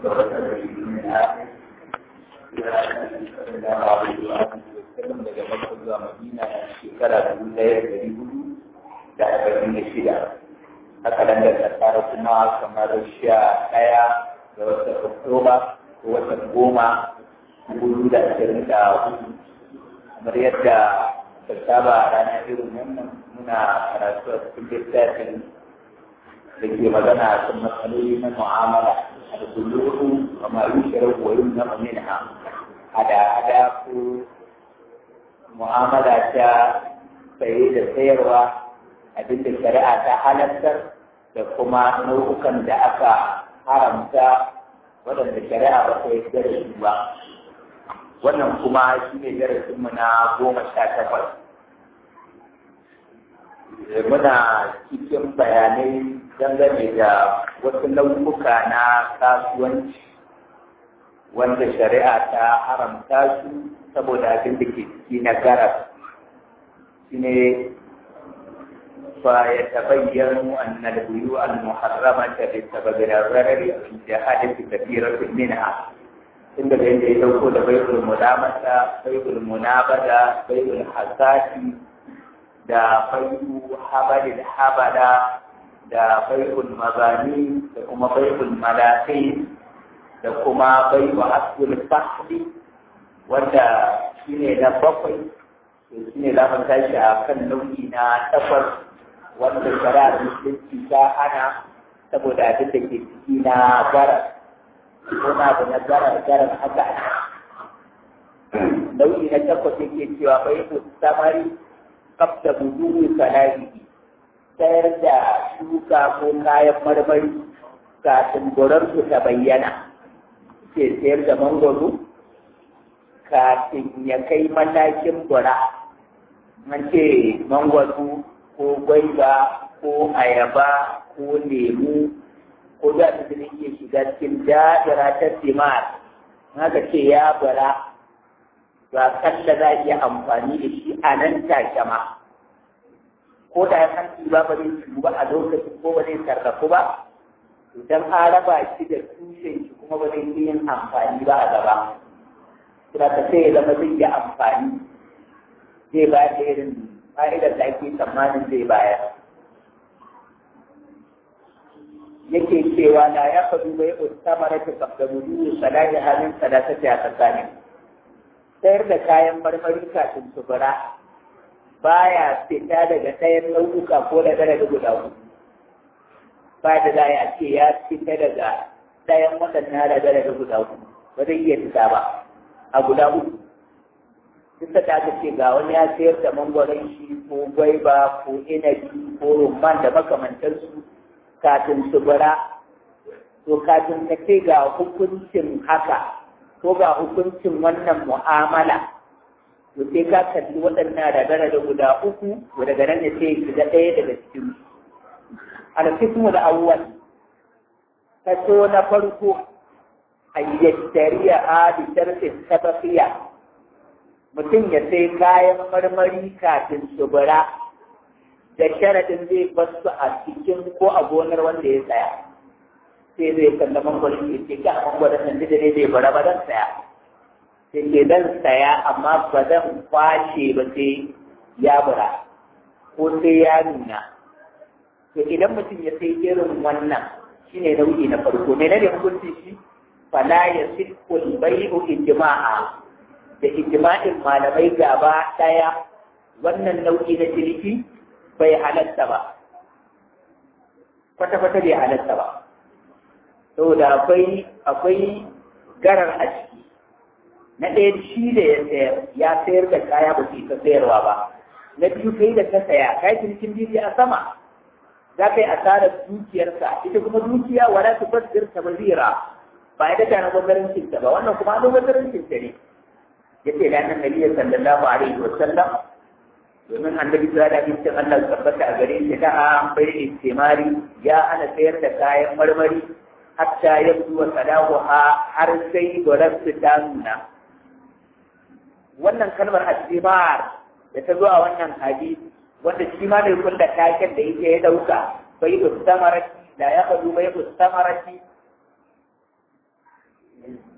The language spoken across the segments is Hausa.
daga Makka zuwa Madina shekara dubu ɗaya da ɗari hudu da arba'in da shida. Haka nan da tsara kuma kamar sha ɗaya ga watan Oktoba ko watan goma dubu da ashirin da hudu. Kamar yadda ta saba a ranar irin wannan muna karatu a cikin littafin da ke magana a kan matsaloli na mu'amala da kullu wa ma yushra wa yunha minha hada hada ko mu'amala ta saye da sayarwa abinda shari'a ta halartar da kuma nau'ukan da aka haramta waɗanda shari'a ba ta yarda da su ba wannan kuma shi ne darasinmu na goma sha takwas muna cikin bayanai dangane da wasu nau'uka na kasuwanci wanda shari'a ta haramta su saboda abin da ke ciki na garas shi ne fa ya tabayyanu anna al-buyu al-muharramata bi sababi al-gharari al-jahadati kathiratun minha inda da yadda ya dauko da bai'ul mudamata bai'ul munabada bai'ul hasati da bai'u habadil habada da bai'ul mazani da kuma bai'ul malakai da kuma bai'u asbul fahli wanda shine na bakwai to shine za mu tashi a kan nau'i na takwas wanda shari'ar musulunci ta hana saboda abin da ke ciki na gara ko na abu na gara garan haka nau'i na takwas yake cewa bai'u samari kafta buduwi sana'ihi sayar da shuka ko kayan marmari kafin su ta bayyana ke sayar da mangwaro kafin ya kai matakin gura an ce mangwaro ko gwaiba ko ayaba ko lemu ko da ta zai iya shiga cikin da'ira ta timar haka ce ya bara ba kalla za a iya amfani da shi a nan take ma ko da ya san ba ba zai shigo ba a lokacin ko ba zai sarrafu ba idan an raba shi da tushen shi kuma ba zai iya yin amfani ba a gaba kuma ka sai ya zama zai yi amfani zai bayar da irin fa'idar da ake tsammanin zai bayar yake cewa na ya faɗu bai ustamara ta kabdamudu salahi halin sadaka ta tsakanin sayar da kayan marmari kafin su bara baya fita daga ɗayan nau'uka ko da daga guda uku ba da za a ce ya fita daga ɗayan waɗannan da daga guda uku ba zai iya fita ba a guda uku duk da aka ce ga wani ya sayar da mangwaron shi ko gwaiba ko inabi ko rumman da makamantansu kafin su bara to kafin ka ce ga hukuncin haka ko ga hukuncin wannan mu'amala to sai ka kalli waɗannan radara da guda uku to daga nan ne sai shiga ɗaya daga cikin alkismu da awwal kaso na farko ayyattariya a bi sharfin sabaqiya mutum ya sai kayan marmari kafin su bara da sharadin zai basu a cikin ko a gonar wanda ya tsaya sai zai kalla mangwaron ya ce ga mangwaron nan da ne zai bara ba zan saya sai ke zan saya amma ba zan kwashe ba sai ya bara ko sai ya nuna to idan mutum ya sai irin wannan shine nau'i na farko me ne hukunci shi fala ya sikul bai'u ijma'a da ijma'in malamai gaba daya wannan nau'i na ciniki bai halatta ba kwata-kwata bai halatta ba saboda akwai akwai garar a ciki na ɗaya shi da ya sayar ya sayar da kaya ba su ta sayarwa ba na biyu kai da ta saya kai cinikin biyu a sama za ka yi asarar dukiyarsa ita kuma dukiya wala su fasir ta bazira ba ya daga na gwamnatin ta ba wannan kuma an gwamnatin ta ne ya ce da annan nabiya sallallahu alaihi wa sallam domin annabi sallallahu alaihi wa sallam Allah tabbata a gare shi da an bai istimari ya ana sayar da kayan marmari hatta yabdu wa sadaquha har sai gwarar su ta nuna wannan kalmar astimar da ta zo a wannan hadisi wanda shi ma ne kulla taken da yake ya dauka bai da samarati da ya faɗu bai da samarati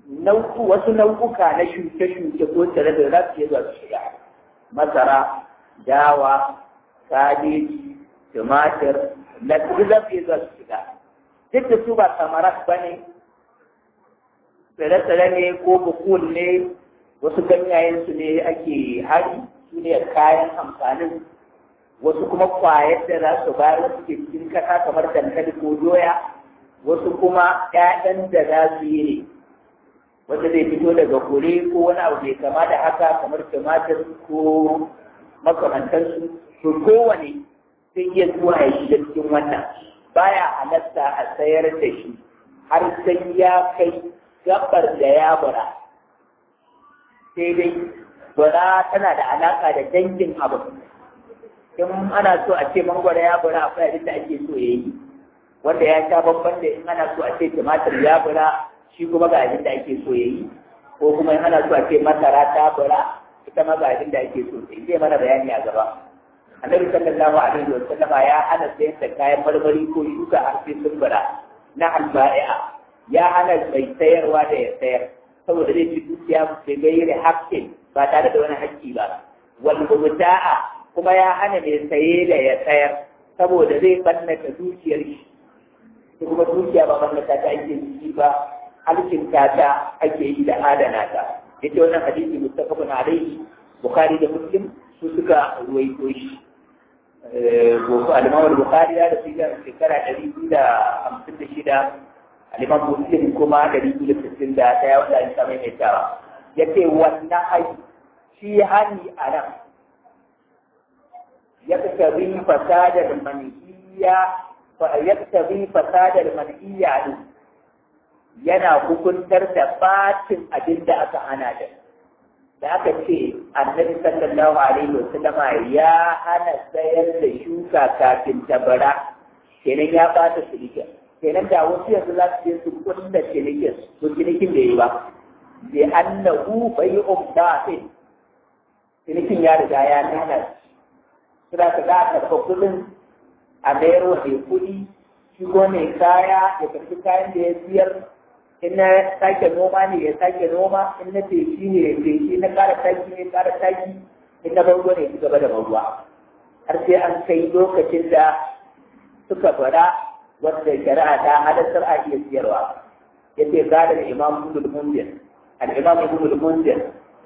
nau'u wasu nau'uka na shuke-shuke ko tsare da za su iya zuwa su shiga masara dawa kabeji tumatir na duk za su iya zuwa su shiga duk da su ba samarat ba ne tsare-tsare ne ko bukul ne wasu ganyayen su ne ake hari su ne kayan amfanin wasu kuma kwayar da za su bayar wasu ke cikin kasa kamar dankali ko doya wasu kuma ƴaƴan da za su yi ne wanda zai fito daga kure ko wani abu mai kama da haka kamar tumatir ko makamantansu to kowane sai iya zuwa ya shiga cikin wannan baya halatta a sayar da shi har sai ya kai gabar da ya bara sai dai bara tana da alaka da dangin abu in ana so a ce mangwara ya bara akwai abin da ake so ya yi wanda ya sha babban da in ana so a ce tumatir ya bara shi kuma ga abin da ake so ya yi ko kuma in ana so a ce masara ta bara ita ma ga abin da ake so sai zai mana bayani a gaba annabi sallallahu alaihi wa sallama ya hana sayar da kayan marmari ko shuka har sai sun bara na albai'a ya hana mai sayarwa da ya sayar saboda zai ci dukiya bai gairi haƙƙin ba tare da wani haƙƙi ba wal mubta'a kuma ya hana mai saye da ya sayar saboda zai bannata dukiyar shi kuma dukiya ba bannata ta ake yi ba alkinta ta ake yi da adana ta yace wannan hadisi muttafaqun alaihi bukhari da muslim su suka ruwaito shi gobe al-imam al-bukhari da su ga shekara 256 al-imam muslim kuma 261 wanda an samu mai tawa yace wannan ai shi hani a nan yaktabi fasadar manhiya fa yaktabi fasadar manhiya yana hukuntar da batin abin da aka hana da da aka ce annabi sallallahu alaihi wa sallama ya hana sayar da shuka kafin tabara kenan ya bata cinikin kenan da wasu yanzu za su je su kunna cinikin to cinikin da yi ba bi annahu bai'un batil cinikin ya riga ya nana suna ka za a karɓa kuɗin a mayar wa mai kuɗi shi ko mai kaya ya karɓi kayan da ya siyar in na sake noma ne ya sake noma in na feshi ne ya feshi na ƙara taki ne ya ƙara taki in na bango ne ya ci gaba da ruwa har sai an kai lokacin da suka fara wanda shari'a ta halattar a iya siyarwa ya ce gada da imam ibn mundir al-imam ibn mundir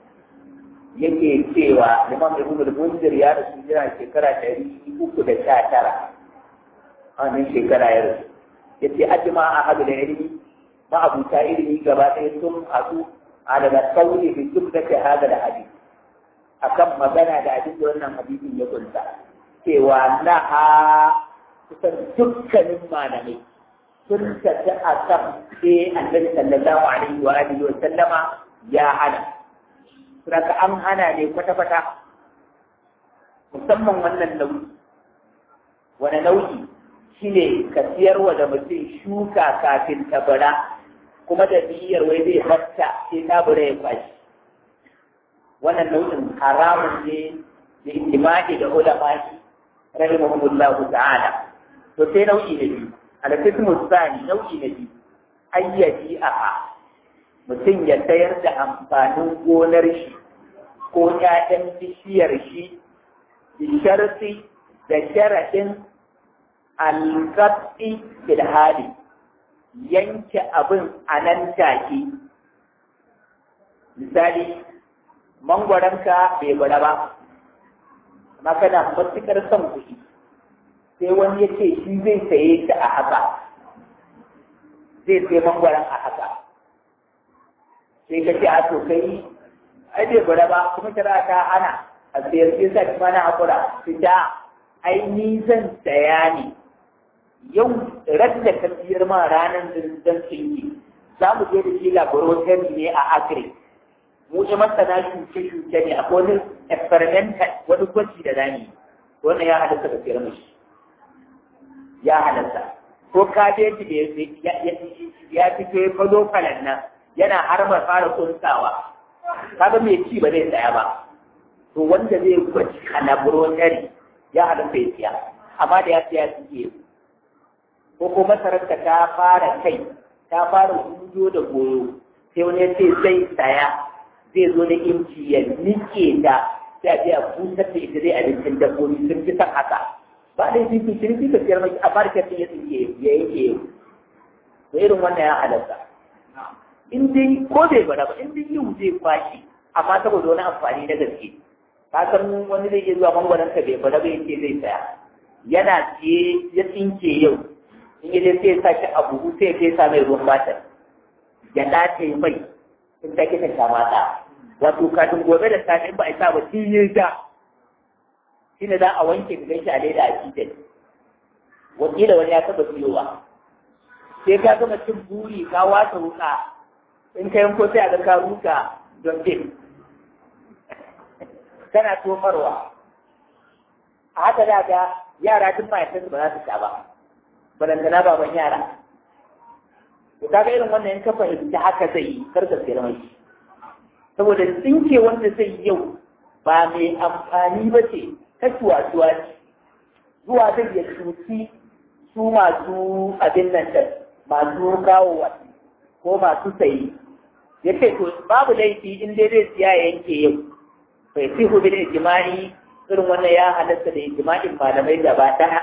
yake cewa imam ibn mundir ya rasu jira shekara ɗari uku da sha tara a wannan shekara ya rasu ya ce ajima a hadu da ilimi ma'abuta ilimi gaba ɗaya sun haɗu a daga sauri da duk da ke hada da hadisi akan magana da abin da wannan hadisin ya kunsa cewa na ha kusan dukkanin malamai sun tafi a kan sai annabi sallallahu alaihi wa alihi wa sallama ya hana saboda an hana ne kwata-kwata musamman wannan nau'i wani nau'i shine ka siyarwa da mutum shuka kafin ta bara kuma da niyyar wai zai batta sai ta bara ya kwashi wannan nau'in haramun ne da ijma'i da ulama'i rahimahumullahu ta'ala to sai nau'i na biyu al-qismu tsani nau'i na biyu ayyaji aha mutum ya sayar da amfanin gonar shi ko ƴaƴan bishiyar shi bi sharti da sharaɗin alƙaɗi fil hali yanke abin a nan take misali mangwaranka bai gwada ba amma kana matuƙar son kuɗi sai wani ya ce shi zai saye ta a haka zai sai mangwaran a haka sai ka ce a to kai ai bai gwada ba kuma kira ta hana a sayar sai sa kuma na hakura fita ai ni zan saya ne yau radda ka siyar ma ranar zan tsinki za mu je da shi laboratory ne a agri mu ji masana shuke-shuke ne akwai wani experimental wani gwaji da zani wannan ya halatta ka siyar mashi ya halatta ko kabeji da ya fito ya fado falan nan yana harbar fara kunsawa kaga mai ci ba zai tsaya ba to wanda zai gwaji a laboratory ya halatta ya siya amma da ya siya suke ko ko masararka ta fara kai ta fara hudo da goyo sai wani ya ce zai saya zai zo da inci ya nike ta sai a je a busar da ita zai abincin dabbobi sun fi son haka ba da yi fi shirki ka siyar mai a marketing ya tsinke ya yanke yau to irin wannan ya halatta in dai ko bai bada ba in dai yau zai kwashi amma saboda wani amfani na gaske ka san wani zai iya zuwa mangwaron ka bai bada ba yace zai saya yana siye ya tsinke yau in yi sai ya sa shi a buhu sai ya fesa mai ruwan batar ya dace mai in ta kita ta mata wato kafin gobe da safe in ba a sa ba shi ya ja shi ne za a wanke da gaishe a leda a cikin wakila wani ya taba siyowa sai ka gama cin buri ka wata wuka in ka yanko sai a ga ka ruka don bin kana tofarwa a haka da ga yara duk mahaifinsu ba za su sha ba balantana baban yara to kaga irin wannan in ka fahimci haka zai yi kar ka sayar mai saboda tsinke wanda zai yi yau ba mai amfani ba ce ta cuwa-cuwa ce zuwa zai ya cuci su masu abin nan da masu kawowa ko masu sayi ya ce to babu laifi in dai zai siya ya yanke yau bai fi hu bil ijma'i irin wannan ya halatta da ijma'in malamai gaba ɗaya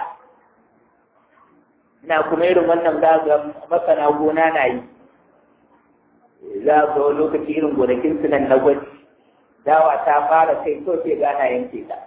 ina kuma irin wannan zaga masana gona na yi za ga lokaci irin gonakin su nan na gwaji dawa ta fara kai to sai gana yanke ta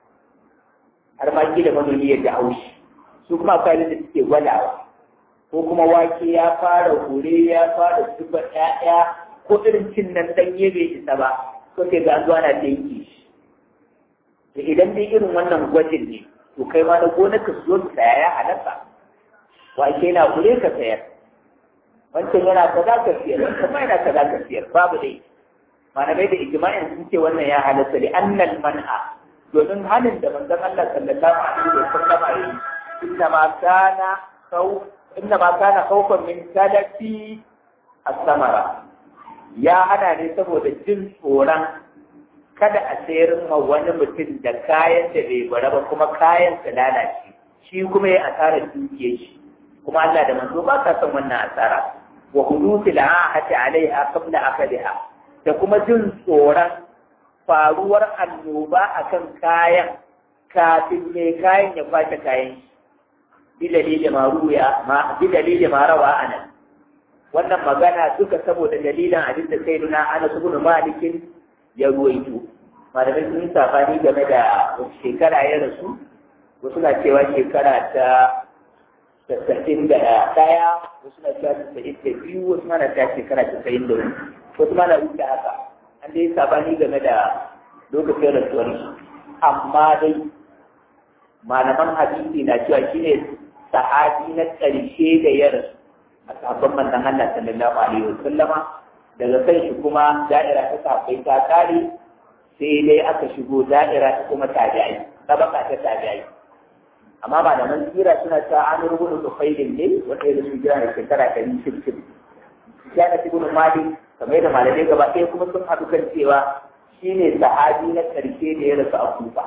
har ma da manomi ya da haushi su kuma akwai da suke gwadawa ko kuma wake ya fara hure ya fara zuba ƴaƴa ko irin cin nan ɗanye bai isa ba ko sai ga zuwa na yanke shi da idan dai irin wannan gwajin ne to kai ma na gonar ka zo ka saya ya halatta wake na hure ka sayar wancan yana kaza ka siyar wancan ma yana kaza ka siyar babu dai malamai da ijma'in sun ce wannan ya halatta li annal man'a domin hanin da manzon Allah sallallahu alaihi wa sallam ya yi inna ma kana khawf inna ma kana khawfan min salati as-samara ya hana ne saboda jin tsoron kada a sayar ma wani mutum da kayan da bai bara ba kuma kayan su lalace shi kuma ya asara dukiyar shi kuma Allah da manzo ba ka san wannan asara wa hudusil ahati alaiha qabla akadiha da kuma jin tsoron faruwar annoba akan kayan kafin mai kayan ya kwace kayan bi dalilin ma ruya ma bi dalilin ma rawa anan wannan magana duka saboda dalilin abin da sai nuna ana ibn malikin ya ruwaito malamai sun yi safani game da shekara ya rasu wasu na cewa shekara ta tasa'in da ɗaya wasu na cewa tasa'in da biyu wasu na ta shekara tasa'in da wani wasu ma na wuce haka an dai sabani game da lokacin rasuwar shi amma dai malaman hadisi na cewa shi ne sahabi na ƙarshe da ya rasu a sabon manzon Allah sallallahu alaihi wa sallama daga kan shi kuma da'ira ta sahabbai ta kare sai dai aka shigo da'ira ta kuma tabi'ai tabaka ta tabi'ai amma malaman tsira suna cewa an rubuta su faidin ne wanda ya su jira da shekara ɗari shirkin ya na cikin mali kamar da malamai gaba ɗaya kuma sun haɗu kan cewa shi ne sahabi na ƙarshe da ya rasu a kufa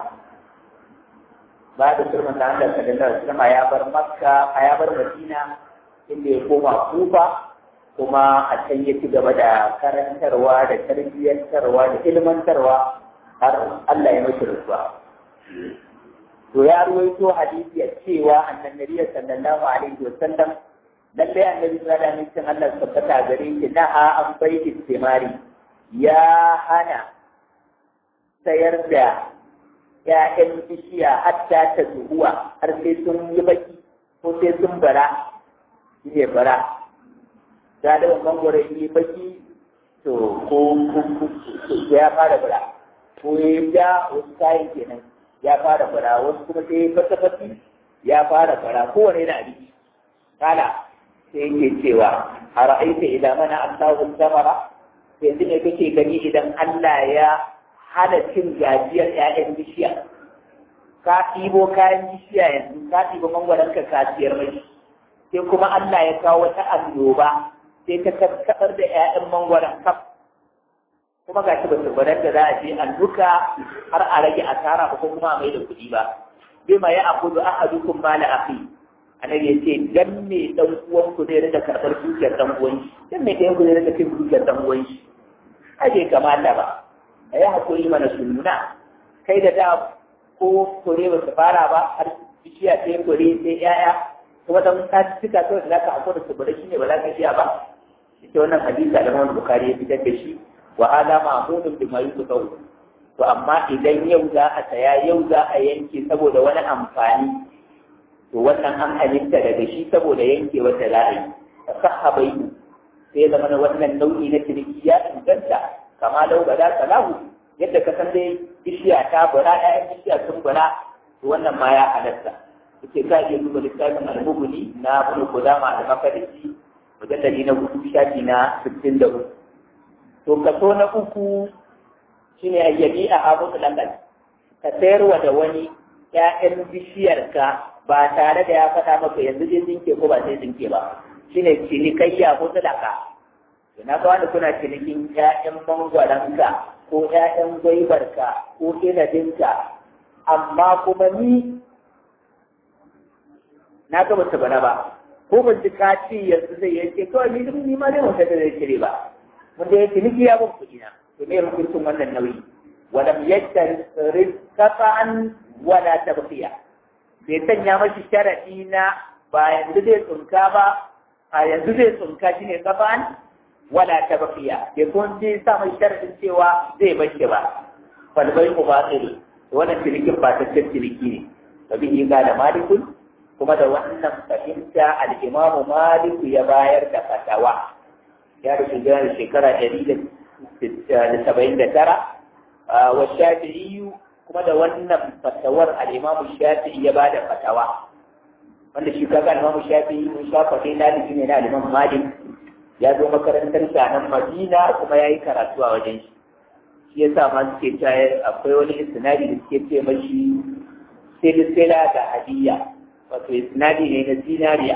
ba da surman da Allah sallallahu alaihi ya bar makka a ya bar madina inda ya koma kufa kuma a can ya ci gaba da karantarwa da tarbiyyantarwa da ilmantarwa har Allah ya mashi rasuwa to ya ruwaito hadisi a cewa annan nabiya sallallahu alaihi wa sallam lallai annabi sallallahu alaihi wa sallam Allah tabbata gare shi na'a an bai istimari ya hana sayar da ‘ya'yan bishiya hatta ta zuhuwa har sai sun yi baki ko sai sun bara shi ne bara da da mangwaro yi baki to ko ya fara bara ko ya ja wasu kayan kenan ya fara fara wasu kuma sai fata-fati ya fara fara kowane da abinci kala sai yake cewa a ra'aita idan mana Allahu samara yanzu ne kake gani idan Allah ya hana cin gajiyar ƴaƴan bishiya ka ɗibo kayan bishiya yanzu ka ɗibo mangwaron ka kasiyar mai sai kuma Allah ya kawo wata annoba sai ta karkatar da ƴaƴan mangwaron kaf kuma ga shi ba su gwadar da za a je an duka har a rage asara ba ko kuma a mai da kuɗi ba bima ya akudu ahadukum mala akhi annabi ya ce dan me dan uwan ku zai rika karɓar dukiyar dan uwan shi dan me ɗayan ku zai rika cin dukiyar dan uwan shi ai bai kamata ba a yi hakuri mana sunna kai da da ko kore ba su fara ba har bishiya sai kore sai yaya kuma dan ka cika kawai da zaka hakura su bari shine ba za ka iya ba ita wannan hadisi da Imam Bukhari ya fitar da shi wa hada ma'mudun bima yusau to amma idan yau za a saya yau za a yanke saboda wani amfani to wannan an halitta daga shi saboda yanke wata za a yi sahabai sai zama na wannan nau'i na ciniki ya inganta kama lau ba za salahu yadda ka san dai bishiya ta bura ɗayan bishiya sun bura to wannan ma ya halatta yake ka iya duba littafin al-mubuni na ibn qudama al-maqdisi mujalladi na hudu shafi na sittin da uku to kaso na uku shine ayyabi a abu langal ka sayarwa da wani ƴaƴan bishiyarka ba tare da ya faɗa maka yanzu zai tsinke ko ba sai tsinke ba shine cinikayya ko sadaka to na ga kuna cinikin ƴaƴan mangwaranka ko ƴaƴan gwaibarka ko inabinka amma kuma ni na ga bata bana ba ko ban ji ka ce yanzu zai yanke kawai ni ni ma dai wata da zai cire ba mun da yake niki ya ban kuɗi na to me hukuncin wannan nauyi walam yajtar qata'an wala tabqiya bai sanya mashi sharadi na ba yanzu zai tsunka ba a yanzu zai tsunka shine qata'an wala tabqiya bai kun ji sa mai sharadin cewa zai bashi ba fal bai ku batil wannan cinikin ba ta ciniki ne fa bihi da malikun kuma da wannan fahimta al'imamu maliku ya bayar da fatawa ya da shigar shekara ɗari da saba'in da tara wa shafi'iyu kuma da wannan fatawar al'imamu shafi'i ya ba da fatawa wanda shi kaga al'imamu shafi'i mun sha faɗi ɗalibi ne na al'imam malik ya zo makarantar shanan madina kuma ya yi karatu a wajen shi shi ya sa ma suke cewa akwai wani istinadi da suke ce mashi silsila da hadiyya wato isnadi ne na zinariya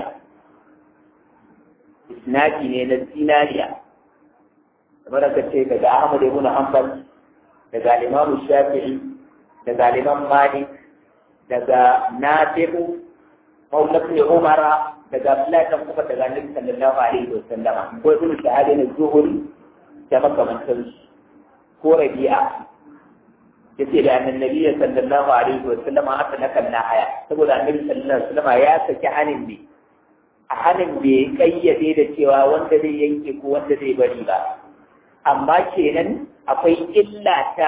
isnadi ne na zinariya kamar aka ce daga Ahmad ibn Hanbal daga Imam Shafi'i daga Imam Malik daga Nafi'u Maula ibn Umar daga Abdullah dan kuma daga Nabi sallallahu alaihi wasallam ko ibn Shahab ne Zuhri da makamantan ko Rabi'a yace da annabi sallallahu alaihi wa sallam aka nakan na haya saboda annabi sallallahu alaihi wa sallam ya saki hanin ne a hanin bai kayyade da cewa wanda zai yanke ko wanda zai bari ba amma kenan akwai illa ta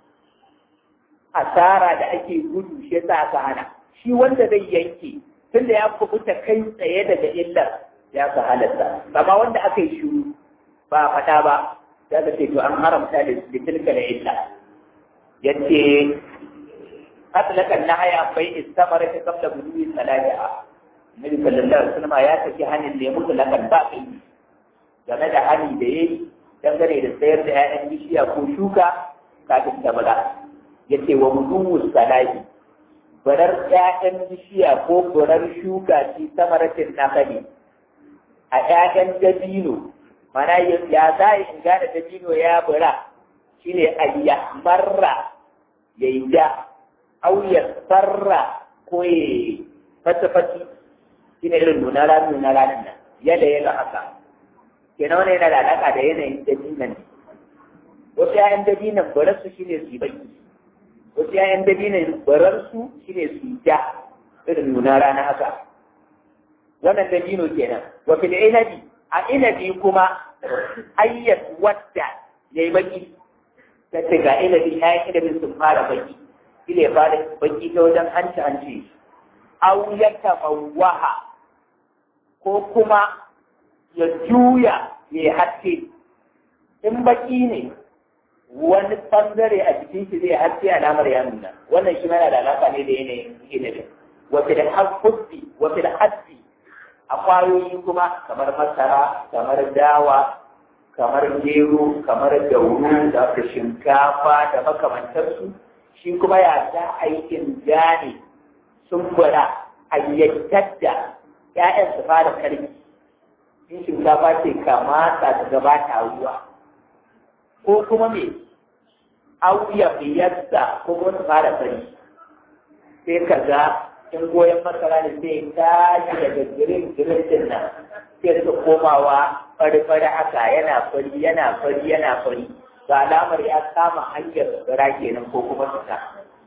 asara da ake gudu shi yasa aka hana shi wanda zai yanke tunda ya kubuta kai tsaye daga illar ya ka halatta amma wanda aka yi shuru ba fata ba ya ka ce to an haramta da tilka da illa yace atlakan nahaya bai istamara ta kabla buduwi salatiha Nabi sallallahu alaihi wasallam ya saki hanin da ya mutu lakan ba kai game da hani da yayi dangane da sayar da 'ya'yan bishiya ko shuka kafin ta bala yace wa buduwi salati barar 'ya'yan bishiya ko barar shuka ci samaratin nakali a 'ya'yan dabino mana ya za in gane dabino ya bura shine ayya marra ya yi ja au ya sarra ko ya fata fati shine irin nuna rani nuna ranin nan yadda ya haka kenan wani yana da alaƙa da yanayin dabinan ne wasu ‘ya'yan dabinan bararsu shi ne su yi baki wasu ‘ya'yan dabinan bararsu shi ne su yi ja irin nuna rana haka wannan dabino kenan wa fil inabi a inabi kuma ayyat wadda yayi baki ta ce ga inabi ya yi inabin sun fara baki ile ya fara baki ta wajen hanci hanci au ya tamawaha ko kuma ya juya ya yi haske in baki ne wani bangare a jikin shi zai haske alamar ya nuna wannan shi mana da alaka ne da yanayin inabin wafi da hasfi wafi da hasfi a kwayoyi kuma kamar masara kamar dawa kamar gero kamar dauru da shinkafa da makamantarsu shi kuma ya za aikin gane sun gwada a yantar da ‘ya'yan su fara karfi in shinkafa ce kamata ta gabata ruwa ko kuma me auya fiyarsa ko kuma su fara sani sai ka ga in goyon masara ne sai tashi daga girin girin din nan sai su komawa fari-fari haka yana fari yana fari yana fari ga alamar ya kama hanyar tsira kenan ko kuma fita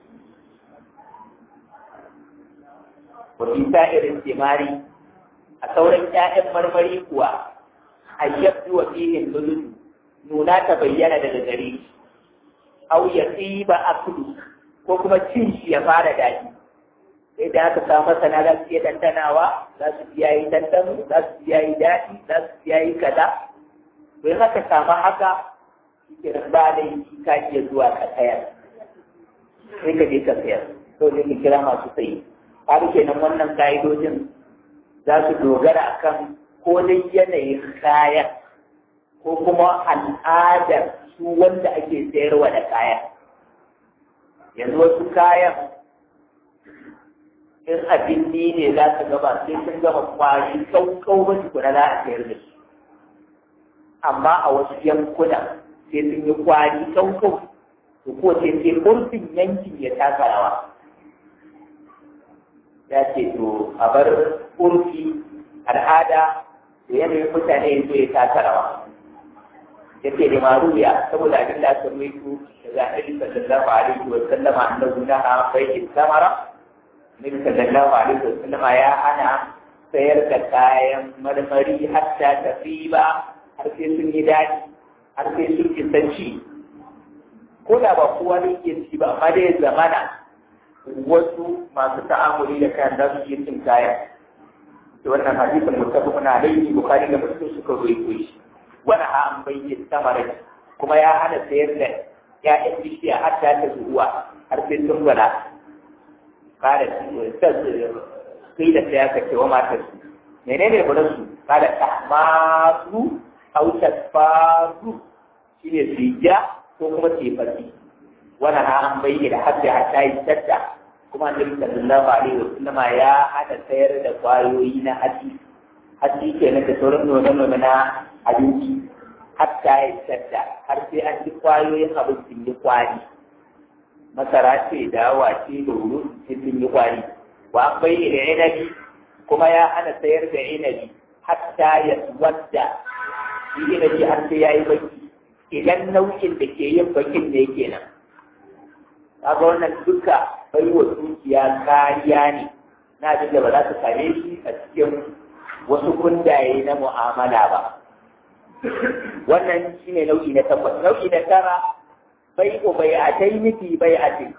wafi irin timari a sauran 'ya'yan marmari kuwa a yabdu wa fihin lulu nuna ta bayyana daga gare au ya tsiba akulu ko kuma cin shi ya fara daɗi sai da aka samu masana za su iya dandanawa za su iya yi dandano za su iya yi daɗi za su iya yi kaza bai haka samu haka ke ba da yi ka iya zuwa ka sayar sai ka je ka sayar to ne ka kira masu sayi har kenan wannan ka'idojin za su dogara akan ko dai yanayin kayan ko kuma al'adar su wanda ake sayarwa da kayan yanzu wasu kayan in abin ne za ka gaba sai sun gama kwari kaukau ba tukuna za a sayar da su amma a wasu yankuna sai sun yi kwari kaukau to ko sai sai kurfin yankin ya taka rawa ya ce to a bar kurfi al'ada da yanayin mutane yanzu ya taka rawa ya ce da maruya saboda abin da aka ruwaito daga annabi sallallahu alaihi wa sallama annabi na bai'in samara Nabi sallallahu alaihi wa sallama ya hana sayar da kayan marmari hatta tafi ba har sai sun yi daɗi har sai sun kisanci ko da ba kowa ne ke ci ba amma dai zamana wasu masu ta'amuli da kayan za su iya cin kayan da wannan hadisin mutafakun alaihi bukhari da muslim suka ruwaito shi wani ha an bayyana samarai kuma ya hana sayar da ya'yan bishiya har ta ta zuwa har sai sun gwada kada sai da sai aka ce wa matar su menene gudan su kada tahmasu aw tasfaru shine sija ko kuma tefasi wani ha an bayyana har sai hatta yi tadda kuma annabi sallallahu alaihi wasallama ya hada sayar da kwayoyi na hatsi hatsi kenan da sauran nome-nome na abinci hatta ya tadda har sai an ji kwayoyin abin sun yi kwari masara ce dawa ce da wuru sai sun yi kwari wa an bayyana inabi kuma ya hana sayar da inabi hatta ya wadda shi inabi har sai ya yi baki idan nau'in da ke yin bakin ne kenan kaga wannan duka bai wa dukiya kariya ne na abin da ba za su same shi a cikin wasu kundaye na mu'amala ba wannan shine nau'i na takwas nau'i na tara bai ko bai a tai miki bai a ce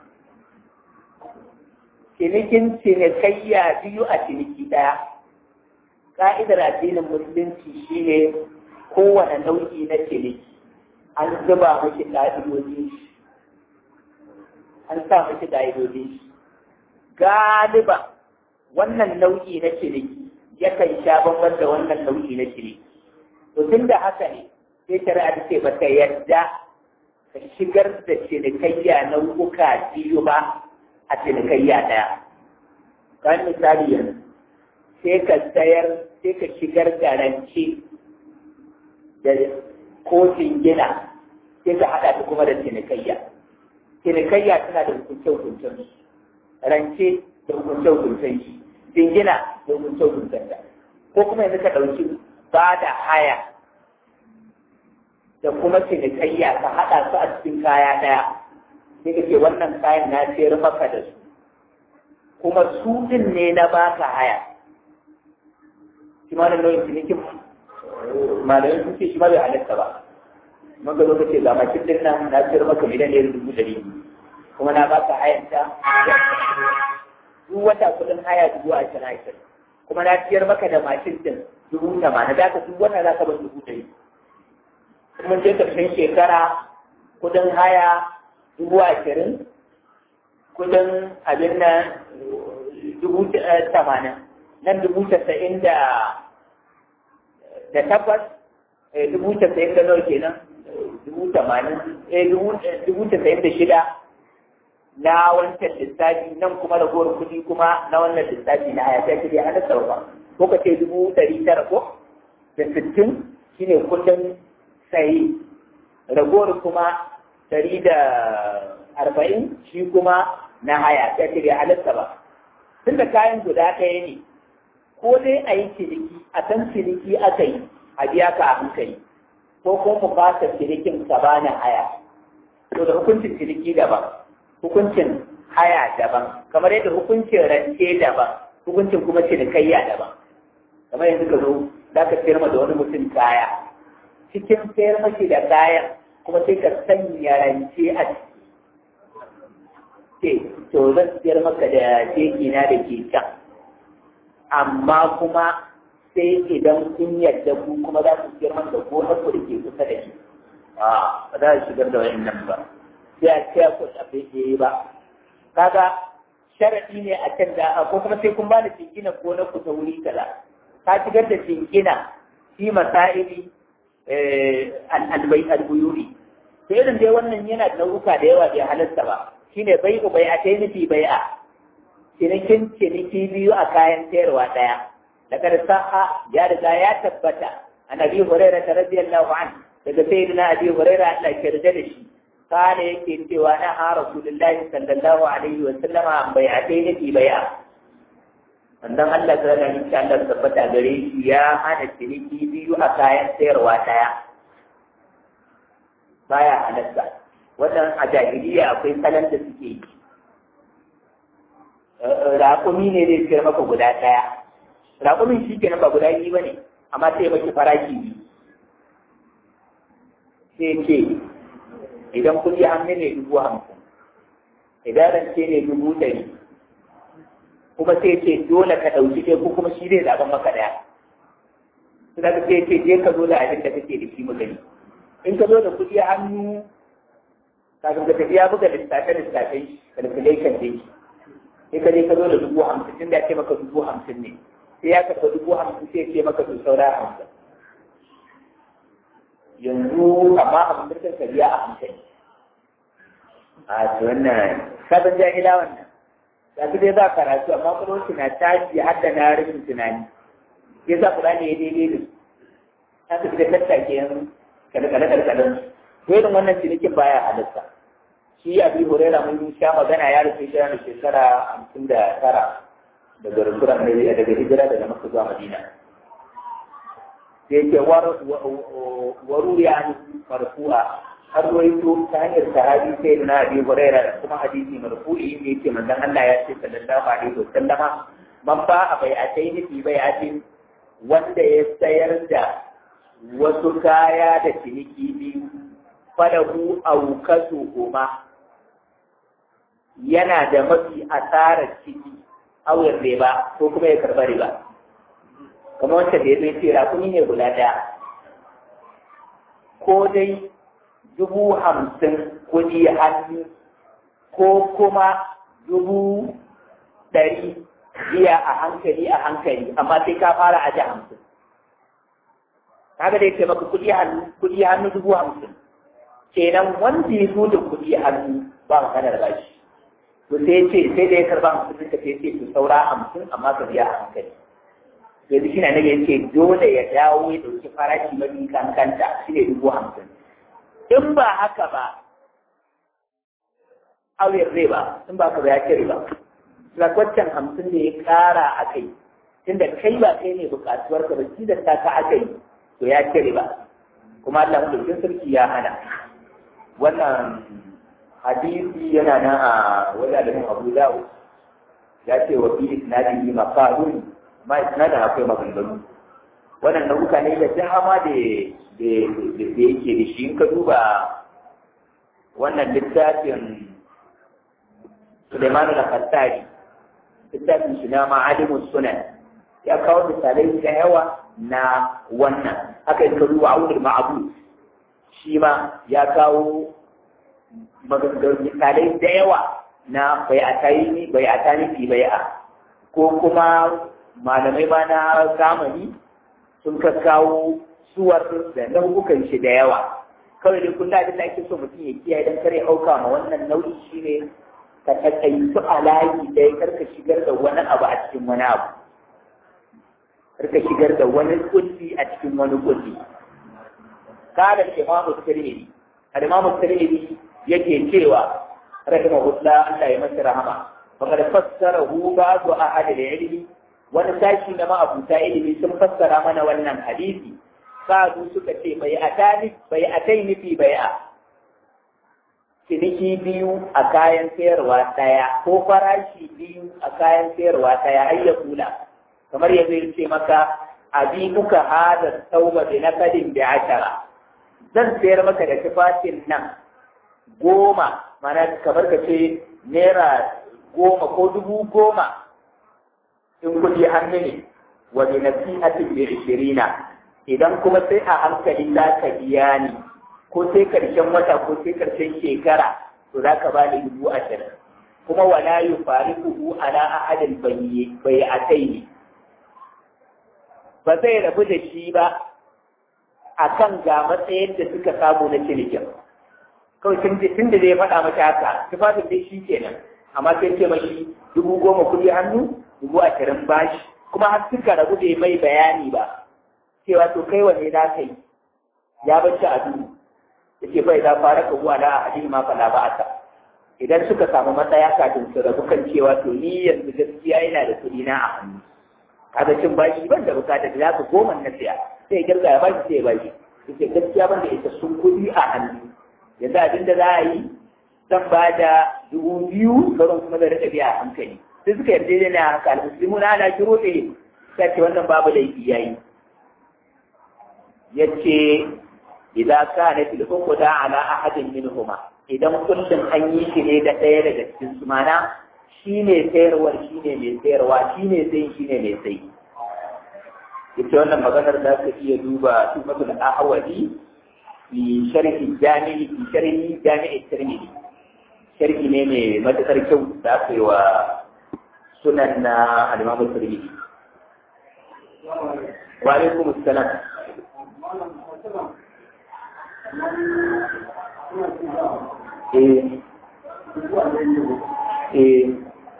cinikin cinikayya biyu a ciniki ɗaya ka'idar addinin musulunci shine kowane nau'i na ciniki an zuba miki ƙa'idodin shi an sa miki ƙa'idodin shi galiba wannan nau'i na ciniki yakan sha bambam da wannan nau'i na ciniki to tun da haka ne sai shari'a ta ce ba ta yadda ka shigar da cinikayya nau'uka biyu ba a cinikayya ɗaya kan misali yanzu sai ka sayar sai ka shigar da rance da kotun gina sai ka haɗa ta kuma da cinikayya cinikayya tana da hukunce-hukuncen rance da hukunce-hukuncen shi jingina da hukunce-hukuncen ta ko kuma yanzu ka ɗauki ba da haya da kuma cinikayya ka haɗa su a cikin kaya ɗaya sai ka ce wannan kayan na sayar maka da su kuma su ɗin ne na baka haya shi ma nan nau'in cinikin malamin sun ce shi ma bai halatta ba maka zo ka ce ga makin ɗin nan na sayar maka miliyan ɗaya dubu ɗari kuma na baka hayanta duk wata kuɗin haya dubu ashirin ashirin kuma na ciyar maka da mashin ɗin dubu tamanin za ka duk wata za ka ban dubu ɗari kuma je ƙarshen shekara kuɗin haya dubu ashirin kudin abin nan dubu tamanin nan dubu tasa'in da da takwas dubu tasa'in da nawa kenan dubu tamanin dubu tasa'in da shida na wancan lissafi nan kuma ragowar kuɗi kuma na wannan lissafi na haya sai dai ana sarwa ko ka ce dubu ɗari tara ko da sittin shine kudin sayi ragowar kuma ɗari da arba'in shi kuma na haya ta ce bai halatta ba tunda kayan guda ɗaya ne ko dai a yi ciniki a san ciniki aka yi a biya ka a hankali ko kuma mu fasa cinikin ka bani haya to da hukuncin ciniki daban hukuncin haya daban kamar yadda hukuncin rance daban hukuncin kuma cinikayya daban kamar yanzu ka zo za ka sayar da wani mutum kaya cikin sayar mashi da kayan kuma sai ka sanya rance a ciki to zan sayar maka da keki na da ke can amma kuma sai idan kun yadda ku kuma za su sayar maka gonar ku da ke kusa da shi a ba za a shigar da wayannan ba sai a ce ku tafi ke ba kaga sharadi ne a can da ko kuma sai kun ba da jingina gonar ku ta wuri kaza ka shigar da jingina fi masaili albai albuyuri sai irin dai wannan yana da nau'uka da yawa bai halarta ba shine bai ku bai a kai nufi bai a cinikin ciniki biyu a kayan sayarwa ɗaya daga sa'a ya riga ya tabbata an abi hurairah radiyallahu an daga sayyidina abi hurairah Allah ya yarda da shi kana yake cewa na ha rasulullahi sallallahu alaihi wa sallama an bai a kai nufi bai a Sannan Allah ta rana insha Allah tabbata gare shi ya hana ciniki biyu a kayan sayarwa ɗaya baya halatta wannan a jahiliya akwai salon da suke yi raƙumi ne zai sayar maka guda ɗaya raƙumin shi kenan ba guda biyu ba ne amma sai ya maki faraki biyu sai ce idan kuɗi hannu ne dubu hamsin idan rance ne dubu ɗari kuma sai ce dole ka ɗauki ɗaya ko kuma shi zai zaɓen maka ɗaya su daga sai ce je ka zo da abin da kake da shi mu gani in ka zo da kuɗi hannu kafin ka tafi ya buga lissafe lissafe calculation din shi sai ka je ka zo da dubu hamsin tun da ya ce maka dubu hamsin ne sai ya karɓa dubu hamsin sai ya ce maka to saura hamsin yanzu amma hamsin ka biya a hankali a to wannan sabon jahila wannan ga su dai za karatu amma kuma na tashi har da na rashin tunani ya sa kula ne ya daidai da su ta su da tattake yan kalkale-kalkalen to irin wannan cinikin baya halitta shi abi huraira mun sha magana ya rufe shi da shekara hamsin da tara daga rasuran mai daga hijira daga maka zuwa madina sai ke waru ya marfu'a har ruwaito ta hanyar sahabi sai na abi huraira da kuma hadisi marfu'i ne yake manzon Allah ya ce sallallahu alaihi wa sallama man ba a bai a sai nufi bai a wanda ya sayar da wasu kaya da ciniki biyu falahu aukatu huma yana da mafi asarar ciki auyar riba ko kuma ya karba riba kamar wancan da ya zai ce rakuni ne guda ɗaya ko dai dubu hamsin kuɗi hannu ko kuma dubu ɗari biya a hankali a hankali amma sai ka fara aje hamsin kaga dai ce maka kuɗi hannu kuɗi hannu dubu hamsin kenan wanda ya zo da kuɗi hannu ba maganar bashi to sai ce sai da ya karba hamsin ka sai ce to saura hamsin amma ka biya a hankali yanzu shi na nage ce dole ya dawo ya ɗauki farashi mafi kankanta shi ne dubu hamsin in ba haka ba auyar zai ba in ba ka ba ya ce riba lakwaccan hamsin da ya ƙara a kai tunda kai ba kai ne buƙatuwar ka ba shi da ta ka aka yi to ya ce riba kuma Allah mulkin sarki ya hana wannan hadisi yana nan a wajen Abu Dawud ya ce wa fi isnadihi maqalun ma isnadin akwai maganganu wannan nau'uka ne da dama da da yake da shi in ka duba wannan littafin Suleiman al-Khattari littafin shi na ma'alimus sunan ya kawo misalai da yawa na wannan haka in ka duba aunul ma'abud shi ma ya kawo maganganu misalai da yawa na bai a tayi bai a tani fi bai a ko kuma malamai ma na zamani sun ka kawo suwar da nau'ukan shi da yawa kawai dai kullum abin da ake so mutum ya kiyaye don kare auka ma wannan nau'i shine ka takaitu a layi ɗaya karka shigar da wani abu a cikin wani abu karka shigar da wani kulli a cikin wani kulli kada imamu tirmidhi al-imamu tirmidhi yake cewa rahimahullah Allah ya masa rahama fakar fassara hu ba su a hada da ilimi wani sashi na ma'abuta ilimi sun fassara mana wannan hadisi sa'adu suka ce bai atani bai atai nufi bai a ciniki biyu a kayan sayarwa ɗaya ko farashi biyu a kayan sayarwa ɗaya har ya kula kamar yanzu ya ce maka abi muka hada tauba bi nakadin bi ashara zan sayar maka da tufafin nan goma mana kamar ka ce naira goma ko dubu goma in kuɗi hannu ne wa bi nasihatin bi ishirina idan kuma sai a hankali za ka biya ni ko sai karshen wata ko sai karshen shekara to za ka ba ni dubu ashirin kuma wala yu fariquhu ala ahadin bai ataini ba zai rabu da shi ba akan ga matsayin da suka samu na cinikin kawai tun da zai faɗa mata haka tufafin dai shi kenan amma sai ce mashi dubu goma kuɗi hannu dubu ashirin bashi kuma har suka rabu bai mai bayani ba cewa to kai wane za ka yi ya bacci a duhu yake bai da fara ka zuwa da a ma fala ba aka idan suka samu matsaya kafin su rabu kan cewa to ni yanzu gaskiya yana da kuɗi na a hannu kaga cin bashi ban da bukatar da za ka goma na siya sai girga ya bashi sai ya bashi yake gaskiya ban da isassun kuɗi a hannu yanzu abin da za a yi zan ba da dubu biyu sauran kuma da rika biya a hankali sai suka yarda da na haka almuslimu na ana kiro ɗaya sai ce wannan babu laifi yayi yace idza kanat al-uqda ala ahadin minhuma idan kullum an yi shi ne da ɗaya daga cikin su mana shine sayarwar shine mai sayarwa shine sai shine mai sai ita wannan maganar da ka iya duba tumatul ahwadi fi sharhi jami'i fi sharhi jami'i tirmidhi sharhi ne mai matakar kyau da aka yi wa sunan na al-imam tirmidhi wa alaikum assalam Eh. Eh.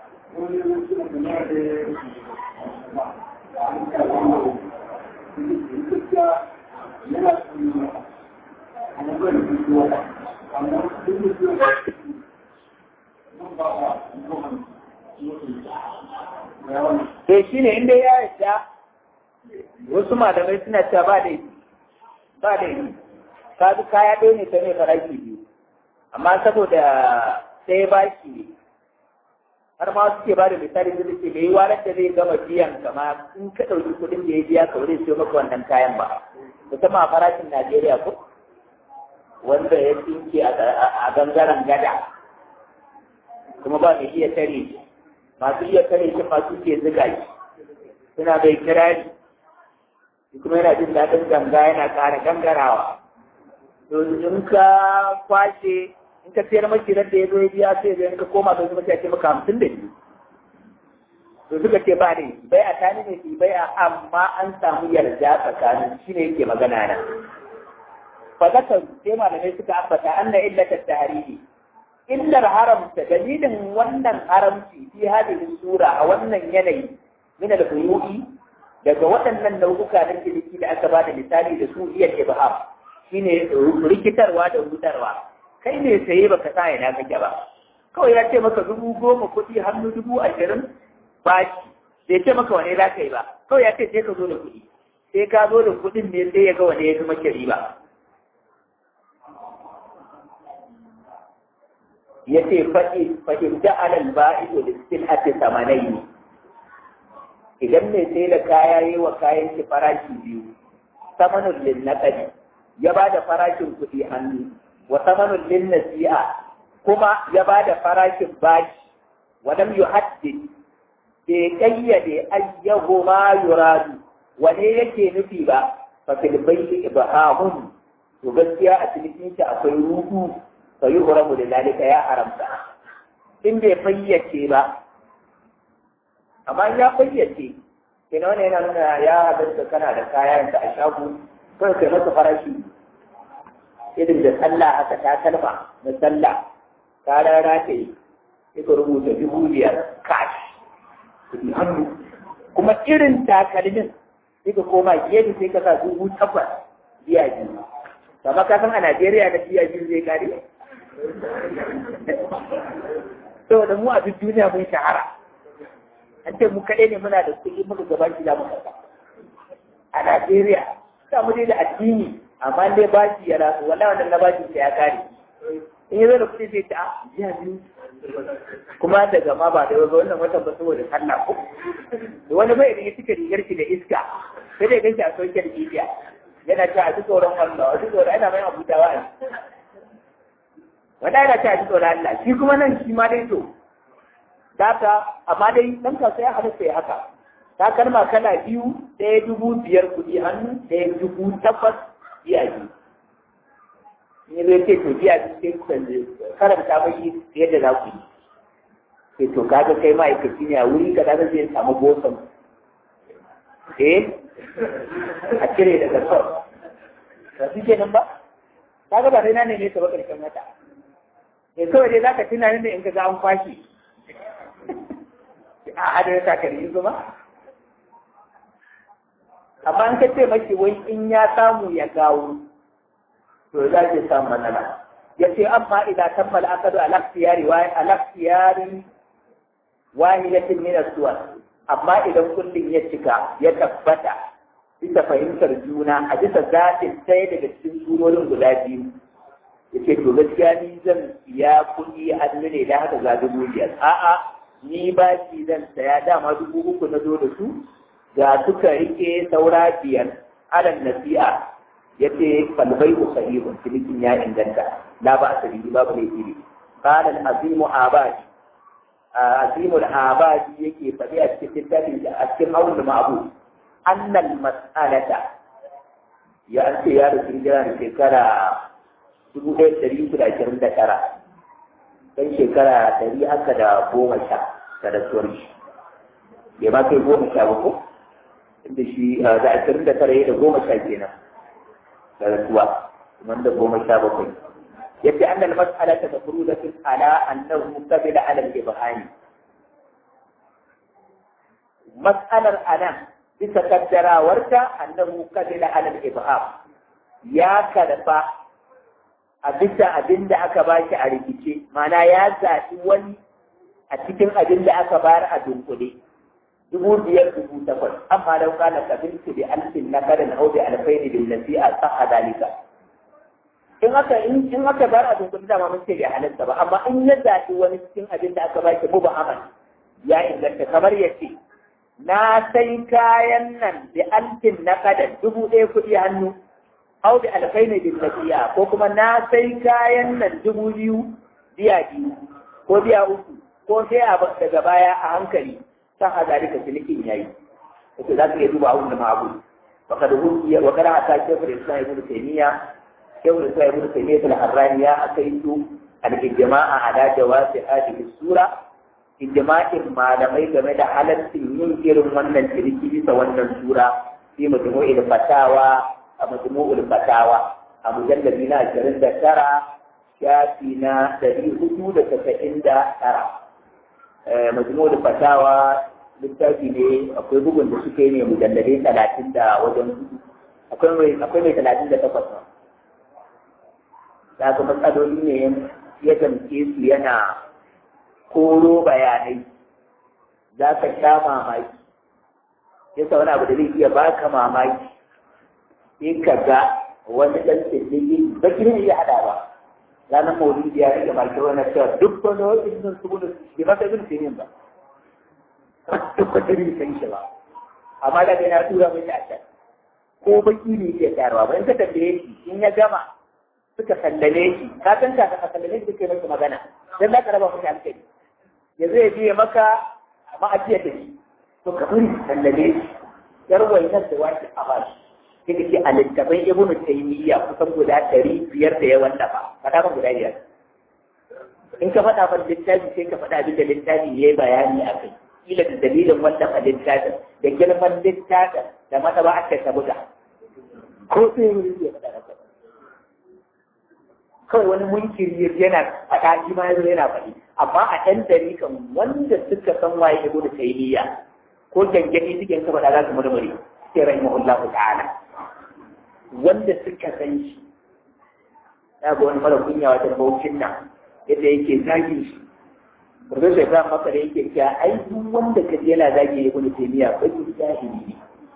Eh shi ne inda ya yadda wasu malamai suna cewa ba da ba da yi ka bi kaya ɗaya ne ta ne faraki biyu amma saboda sai ba shi ne har ma suke ba da misali da suke bai walar da zai gama biyan kama in ka ɗauki kuɗin da ya biya ka wurin siyo maka wannan kayan ba musamman a farashin Najeriya ko wanda ya tsinke a gangaren gada kuma ba mai iya tare masu iya tare shi masu ke ziga shi suna bai kirari kuma yana jin daɗin ganga yana ƙara gangarawa to in ka kwashe in ka sayar maki da ya zo ya biya sai da ka koma da kuma sai maka hamsin da biyu to suka ce ba ne bai a tani ne fi bai a amma an samu yarda tsakanin shi ne yake magana na fa zaka sai malamai suka ambata anna illata tahrimi illar haramta dalilin wannan haramci fi hadhihi sura a wannan yanayi min al-buyu'i daga waɗannan nau'uka na ciniki da aka ba da misali da su iya ibham shine rikitarwa da rudarwa kai ne saye baka sa ina kake ba kawai ya ce maka dubu goma kuɗi hannu dubu ashirin baki bai ce maka wane za ka yi ba kawai ya ce sai ka zo da kuɗi sai ka zo da kuɗin ne sai ya ga wane ya fi maka riba ya ce fahim da alal ba'ido da still ake samanai ne idan mai sai da kaya yi wa kayan shi farashi biyu samanin lin naƙari ya ba da farashin kuɗi hannu wa samanin lin nasi'a kuma ya ba da farashin bashi wa lam yuhaddid bai kayyade ayyahu ma yuradu wane yake nufi ba fa fil bayti ibhamun to gaskiya a cikin shi akwai ruhu fa yuhramu da dalika ya haramta in bai fayyace ba amma ya fayyace kina wani yana nuna ya halatta kana da kayan da a shago kawai kai masa farashi irin da sallah aka ta kalma na sallah ka rara ta yi sai ka rubuta dubu biyar cash kuɗi hannu kuma irin takalmin sai ka koma gefe sai ka sa dubu takwas biya biyu amma ka san a Najeriya da biya biyu zai kare saboda mu a duk duniya mun shahara an ce mu kaɗai ne muna da kuɗi muka gaban shi za mu karɓa a Najeriya sa mu dai da addini amma dai bashi ya rasu wala wannan na bashi sai ya kare in yi zo da kuɗi sai ta jiya biyu kuma daga ma ba da yau wannan watan ba saboda sallah ko wani bai da ya cika rigar shi da iska sai dai ganshi a social media yana ta a ji tsoron Allah a ji tsoron ana mai abutawa a wanda yana ta a ji tsoron Allah shi kuma nan shi ma dai to data amma dai dan kasuwa ya halatta ya haka ta kalma kala biyu ɗaya dubu biyar kuɗi hannu ɗaya dubu takwas biya biyu in zai ce to biya biyu sai karanta mai yadda za ku yi sai to kaga kai ma'aikaci ne a wuri ka kaga zai samu bosan eh a cire daga son ba su ke nan ba kaga ba sai na neme ta ba ƙarshen wata sai kawai dai za ka tuna ne in ka ga an kwashe a adana takalmi zuma amma an kace mashi wai in ya samu ya gawo to za ki samu matsala ya ce amma idan tammal akadu alaktiyari wa alaktiyari wahidatin min as-suwar amma idan kullun ya cika ya tabbata bisa fahimtar juna a bisa zaɓin ɗaya daga cikin surorin guda biyu yace to gaskiya ni zan siya kuɗi hannu ne da haka ga dubu biyar a'a ni ba shi zan saya dama dubu uku na zo da su ga suka rike saura biyar alal nasi'a yace kalbai sahihun cinikin ya inganta la ba asali babu ne iri qala al-azimu abadi azimu al-abadi yake faɗi a cikin littafin a cikin awul ma'bu annal mas'alata ya an ce ya rufe jira da shekara dubu ɗaya ɗari uku da ashirin da tara ɗan shekara ɗari haka da goma sha da rasuwar shi bai ma kai goma sha ba ko inda shi da ashirin da tara ya da goma sha kenan da rasuwa wanda goma sha bakwai yace annal mas'alata mafrudatun ala annahu qabila ala al-ibhani mas'alar anan bisa kaddarawarta annahu qabila ala al-ibham ya karba a bisa abin da aka ba shi a rikice mana ya zaɓi wani a cikin abin da aka bayar a dunkule dubu biyar dubu takwas amma lau kana kabiltu bi alfin na karin au bi alfaini bin nasi'a sa'a dalika in aka in aka bayar a dunkule dama mun ce bai halatta ba amma in ya zaɓi wani cikin abin da aka ba shi mu ba amal ya inganta kamar ya ce na sai kayan nan bi alfin na kadan dubu ɗaya kuɗi hannu au bi alfaini bin nasiya ko kuma na sai kayan nan dubu biyu biya biyu ko biya uku ko sai a daga baya a hankali san a zalika cinikin yayi yake za ka iya duba abun da ma abu wa kada hukiya wa kada ata shekul islam ibn taymiya shekul islam ibn taymiya al-harrani ya akaitu al-ijma'a ala jawazi hadhihi sura ijma'in malamai game da halaccin yin irin wannan ciniki bisa wannan sura fi majmu'il fatawa a majmu'ul fatawa a mujallabi na ashirin da tara shafi na ɗari hudu da tasa'in da tara majmu'ul fatawa littafi ne akwai bugun da suke ne mujalladai talatin da wajen akwai mai talatin da takwas da ga matsaloli ne ya gamke su yana koro bayanai za ka sha mamaki yasa wani abu da zai iya baka mamaki in ka ga wani ɗan tsirrigi ba ki ne ya haɗa ba ranar maulidi ya rage maki wani cewa duk wani wajen sun su gudu bai masa ibn sinin ba duk wata bai san shi ba amma daga yana tura mai a can ko baki ne ke tsayarwa ba in ka tambaye shi in ya gama suka sallame shi ka san ka ka sallame shi kake masa magana dan za ka raba masa hankali yanzu ya biye maka ma'ajiya ta shi to ka bari sallame shi yar wainar da wani a bashi sai da ke a littafin ibnu taymiya kusan guda ɗari biyar da yawan dafa faɗa ban guda biyar in ka faɗa ban littafi sai ka faɗa abin da littafi ya yi bayani a kai kila da dalilin wannan a littafin da girman littafin da mata ba aka ta buga ko sai wuri ya faɗa da kawai wani munkiri yana faɗa shi ma yanzu yana faɗi amma a ɗan dari kan wanda suka san waye ibnu taymiya ko gangani suke ka faɗa za su murmure sai rahimahullahu ta'ala wanda suka san shi ya ga wani mara kunya wajen baucin nan yadda yake zagi shi Profesor Ibrahim Makar yake cewa ai duk wanda ka je yana zagi ya gudu taimiya ba ki jahili ne.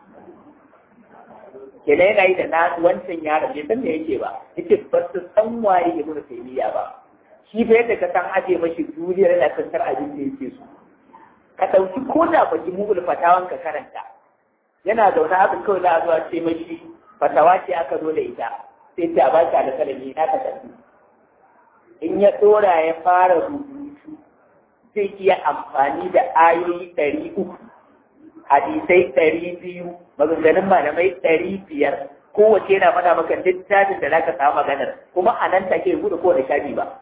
Kenan yana yi da na wancan yaron bai san me yake ba. Yake ba su san waye ya gudu taimiya ba. Shi fa yadda ka san aje mashi duniyar yana tantar abin da yake so. Ka ɗauki ko da baki mugul fatawan ka karanta. Yana zaune haka kawai za a zuwa ce mashi fatawa ce aka zo da ita. Sai ta ba shi alƙalami na ka tafi. In ya ɗora ya fara rubutu zai iya amfani da ayoyi ɗari uku, hadisai ɗari biyu, maganganun malamai ɗari biyar, kowace yana mana maka littafin da zaka samu maganar, kuma a nan take buɗe kowane shafi ba.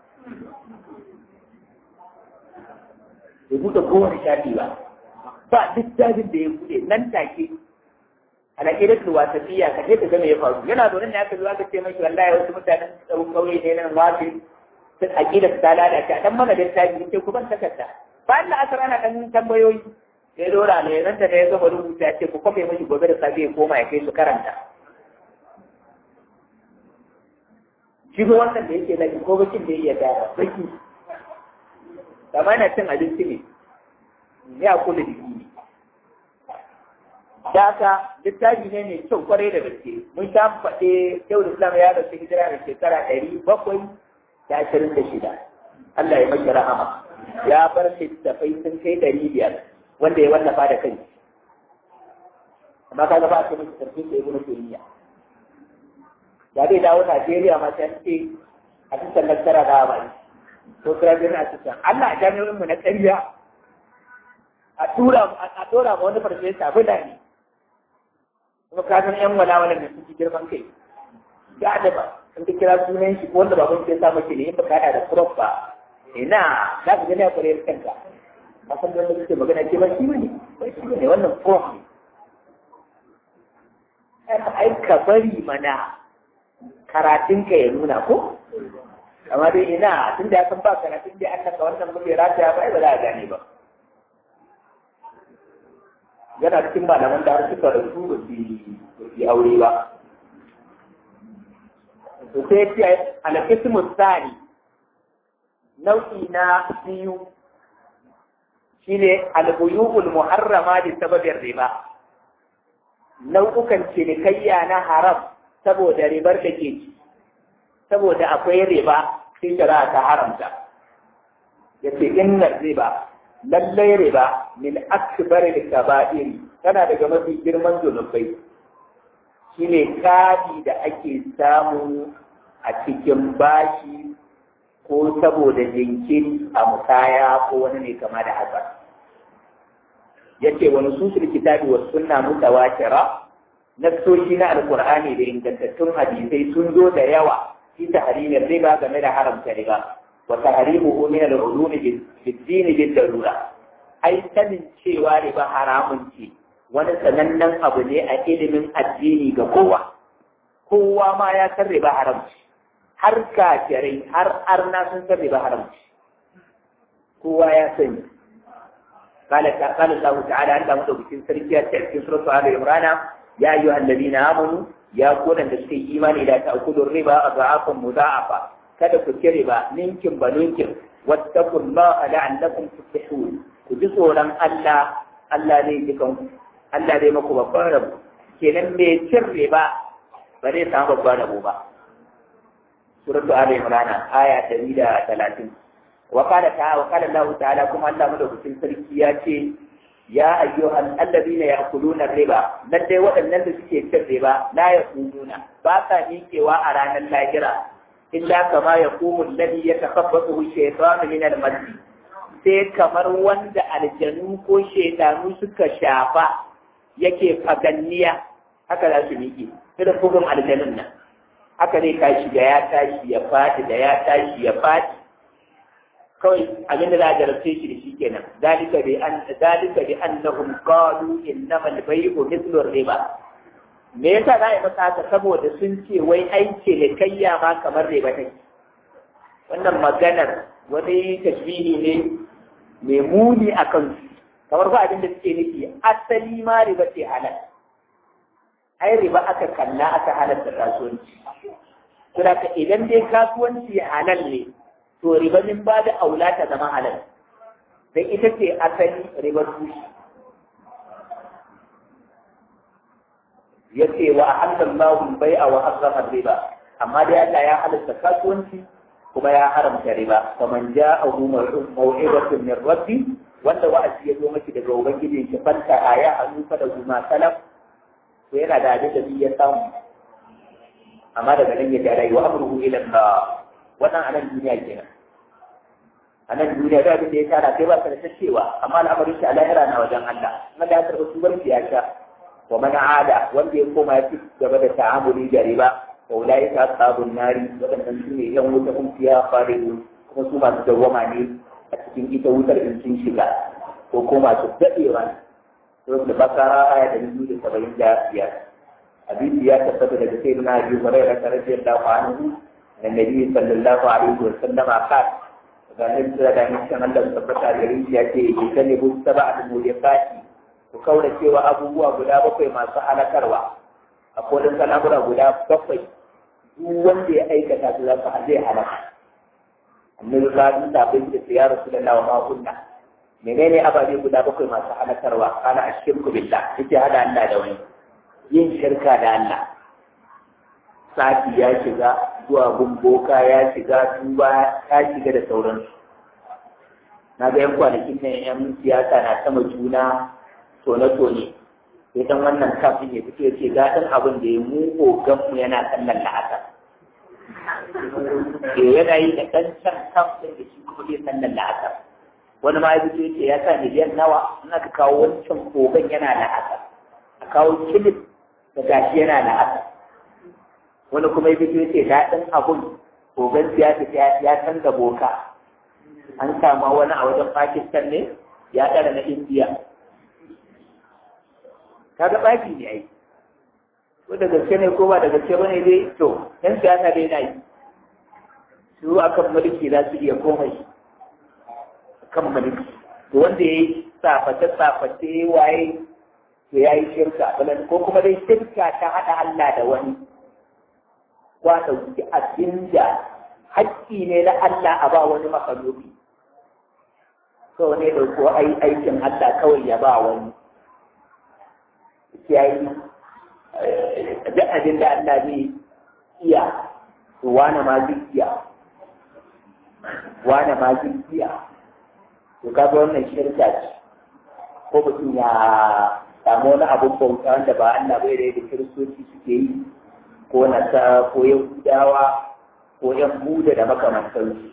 Bai buɗe kowane shafi ba. Ba littafin da ya buɗe nan take. Alaƙirar wasafiya ka je ka ga me ya faru. Yana zaune ne aka zo aka ce mashi wallahi wasu mutanen tsawon ƙauye ne nan wafi sun aƙida ta lalace a dan mana littafi ce ku ban takarda bayan da asar ana dan tambayoyi sai dora ne nan da ya gama rubuta ya ce ku kwafe mashi gobe da safe ya koma ya kai su karanta shi ko wannan da yake zaki ko bakin da ya gara baki kamar na cin abinci ne ya kula da ne da haka littafi ne mai kyau kwarai da gaske mun sha faɗe yau da islam ya rasu hijira da shekara ɗari bakwai da ashirin da shida Allah ya maki rahama ya bar littafai sun kai ɗari biyar wanda ya wallafa da kai amma kaga ba a ce miki sarfin da ibnu taymiya da zai dawo Najeriya ma sai ce a cikin nasara da ba ko kira bin a cikin Allah a jami'o'in mu na ƙarya a tura a tura ma wani farfesa bida ne kuma ka san yan wala da suke girman kai ya da ba in ka kira sunan shi wanda baban ke sa maki ne in baka hada da prof ba ina za ka gani a kwarar kanka a san da kake magana ke ba shi bane ba shi bane wannan prof ne ai ka bari mana karatun ka ya nuna ko amma dai ina tun da ya san ba karatun da an naka wannan muke rataya ba ai ba za a gane ba yana cikin malaman da har suka rasu ba su yi aure ba to sai ce alƙismu tsari nau'i na biyu shine albuyu'ul muharrama da sababin riba nau'ukan cinikayya na haram saboda ribar da ke ci saboda akwai riba sai shari'a ta haramta yace inna riba lallai riba min akbar al-kaba'ir tana daga mafi girman zunubai shine kadi da ake samu a cikin bashi ko saboda jinkiri a musaya ko wani ne kama da haka yace wani susul kitabi wa sunna mutawatira nassoshi na alqur'ani da ingantattun hadisai sun zo da yawa fi tahrimin riba game da haramta riba wa tahrimuhu min al-ulum bid-din bid-darura ai sanin cewa riba haramun ce wani sanannen abu ne a ilimin addini ga kowa kowa ma ya san riba haramci har kafirai har arna sun san riba haramci kowa ya sani قال قال الله تعالى عند مدوكين سركيا في سورة آل عمران يا أيها الذين آمنوا يا كون da suke imani da ta'kulu riba adha'afan mudha'afa kada ku ci riba ninkin ba ninkin wattaqullaha la'allakum tuflihun ku ji tsoron Allah Allah ne jikan Allah zai maku babban rabo kenan mai cin riba ba zai samu babban rabo ba suratu ali imran aya 130 wa qala ta'ala wa qala Allah ta'ala kuma Allah madaukakin sarki ya ce ya ayyuhal alladhina ya'kuluna riba nan dai waɗannan da suke cin riba la yaquluna ba sa miƙewa a ranar lahira illa kama yaqumu alladhi yatakhabbathu shaytanu min al-mas sai kamar wanda aljanu ko shaytanu suka shafa yake faganniya haka za su miƙe irin bugun aljanun nan haka ne tashi da ya tashi ya fadi da ya tashi ya fadi kawai abin da za a jarabce shi da shi kenan zalika bi an zalika bi annahum qalu innama al-bay'u mithlu riba me yasa za a yi masa haka saboda sun ce wai ai ce da kayya ma kamar riba take wannan maganar wani tashbihi ne mai muni a kansu kamar ba abin da suke nufi asali ma riba ce halal ai riba aka kalla aka halatta kasuwanci saboda ka idan dai kasuwanci halal ne to riba min ba da aula ta zama halal dan ita ce asali ribar tushe yace wa ahallallahu bai'a wa harrama riba amma dai Allah ya halatta kasuwanci kuma ya haramta riba faman ja'ahu maw'idatun min rabbi wanda wa'azi ya zo miki daga ubangiji ki fanta aya hannu fa da guma salaf to yana da abin da ya samu amma daga nan ya da rayuwa amruhu ila Allah wannan anan duniya kenan anan duniya da abin da ya tara sai ba ka da cewa amma al'amarin shi a lahira na wajen Allah kuma da ya karɓi tubar ya sha wa man ada wanda ya koma ya ci gaba da ta'amuli da riba wa ulai ka ashabun nari wadannan su ne yan wuta kun fiya faridun kuma su masu dawwama ne a cikin ita wutar in sun shiga ko ko masu dadewa to da bakara aya da biyu da saba'in da biyar hadisi ya tabbata daga sayyidina Abi Hurairah radiyallahu anhu annabi sallallahu alaihi wa sallam qala ga nan da da nan kan Allah tabbata da rinji ya ce idan ne bu sab'a al-muliqati ku kaura cewa abubuwa guda bakwai masu halakarwa a kodin al'amura guda bakwai duk wanda ya aikata su zaka zai halaka annabi ka yi tabin da ya rasulullahi wa ma kunna menene ababe guda bakwai masu halakarwa kana ashirku billah yake hada Allah da wani yin shirka da Allah sati ya shiga zuwa gumboka ya shiga tuba ya shiga da sauransu na ga yan kwanakin nan yan siyasa na sama juna tone-tone sai dan wannan kafin ya fito ya ce gaɗin abin da ya mu mu yana kallon la'asar ke yana yi da ɗan can kafin da shi kuma zai sallan la'asar wani ma ya fito ya ce ya sa miliyan nawa in aka kawo wancan kogan yana la'asar a kawo kilif da gashi yana la'asar wani kuma ya fito ya ce daɗin abun kogan siyasa ya canza boka an sama wani a wajen pakistan ne ya ɗara na indiya kaga baki ne ai ko da gaske ne ko ba da gaske bane dai to yan siyasa dai na yi su akan mulki za su iya komai kan mulki to wanda ya yi tsaface tsaface waye to ya yi shirka ko kuma dai shirka ta haɗa Allah da wani kwa ɗauki abin da haƙƙi ne na Allah a ba wani makalubi kawai ne ɗauko aikin Allah kawai ya ba wani ya yi duk abin da Allah zai iya to wane ma zai iya wane ma zai iya to kaga wannan shirka ce ko mutum ya samu wani abin bauta wanda ba Allah bai da yadda kiristoci suke yi ko nasa ko yahudawa ko yan buda da makamantansu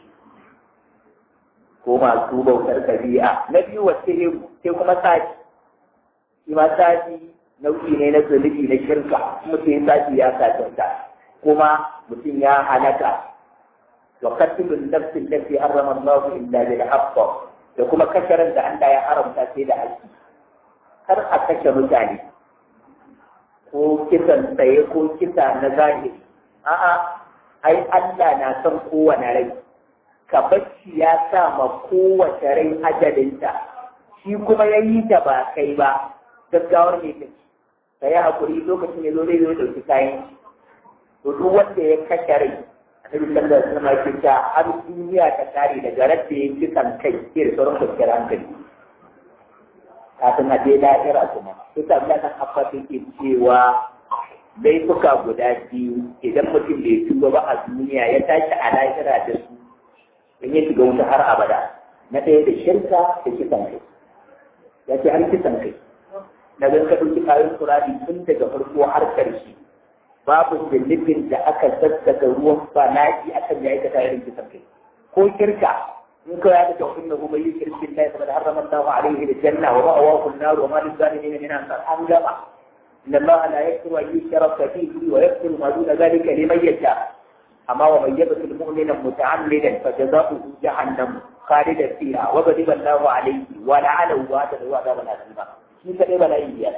ko masu bautar kabi'a na biyu wasu sai kuma sati shi ma sati nau'i ne na zunubi na shirka mutum ya sati ya satinta kuma mutum ya halaka wa qatlun nafsin allati harrama Allah illa bil haqq da kuma kasharan da Allah ya haramta sai da haƙƙi kar a kashe mutane ko kisan tsaye ko kisa na zahiri a'a ai Allah na son kowane rai ka bacci ya sa ma kowace rai ajalinta shi kuma ya yi ta ba kai ba gaggawar ne take ka yi haƙuri lokacin ya zo zai zo ɗauki kayan to duk wanda ya kashe rai annabi sallallahu alaihi wasallam ya ce har duniya ta kare daga radda ya kisan kai sai da sauran kwanciyar hankali kafin a je lahira kuma ita Allah ta hafa take cewa laifuka guda biyu idan mutum bai tuba ba a duniya ya tashi a lahira da su in ya shiga wuta har abada na ɗaya da shirka da kisan kai ya ce har kisan kai na zan ka ɗauki kayan kurari tun daga farko har ƙarshe babu zunubin da aka sassaka ruwan bala'i akan ya aikata irin kisan kai ko shirka in ka ya ta kunna kuma yi shirkin da ya saboda harrama Allah alaihi da janna wa ma'awa kun naru wa ma lizalimin min ansar an gaba إن الله لا يغفر أن يشرك فيه ويغفر ما دون ذلك لمن يشاء أما ومن يقتل مؤمنا متعمدا فجزاؤه جهنم خالدا فيها وغضب الله عليه ولعنه وأعد له عذابا عظيما shi kadai bala'i biyar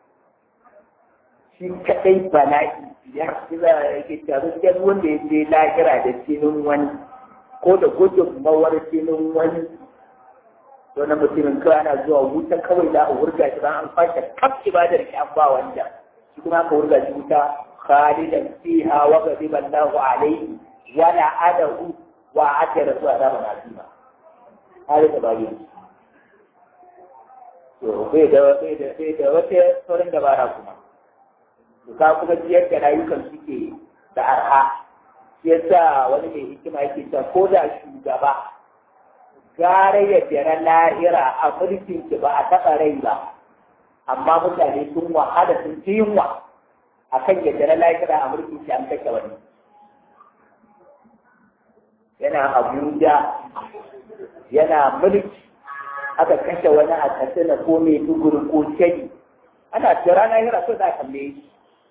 shi kadai bala'i biyar shi za a yake taru cikin wanda ya je lahira da jinin wani ko da gudunmawar jinin wani to na mutumin kawai ana zuwa wuta kawai za a wurga shi bayan an fashe kaf ibadar shi an ba wanda shi kuma aka wurga shi wuta khalidan fiha wa ghadiba Allahu alayhi wa la'adahu wa atara su azaban azima hali da bayin to bai da bai da bai da wata sauran dabara kuma to ka kuma ciyar da rayukan suke da arha shi yasa wani mai hikima yake cewa ko da shugaba gara ya jira lahira a mulkin ki ba a taɓa rai ba amma mutane sun wahala sun ci yunwa a kan ya jira lahira a mulkin ki an kashe wani yana abuja yana mulki aka kashe wani a katsina ko mai duguri ko kegi ana jira lahira so za a kalle shi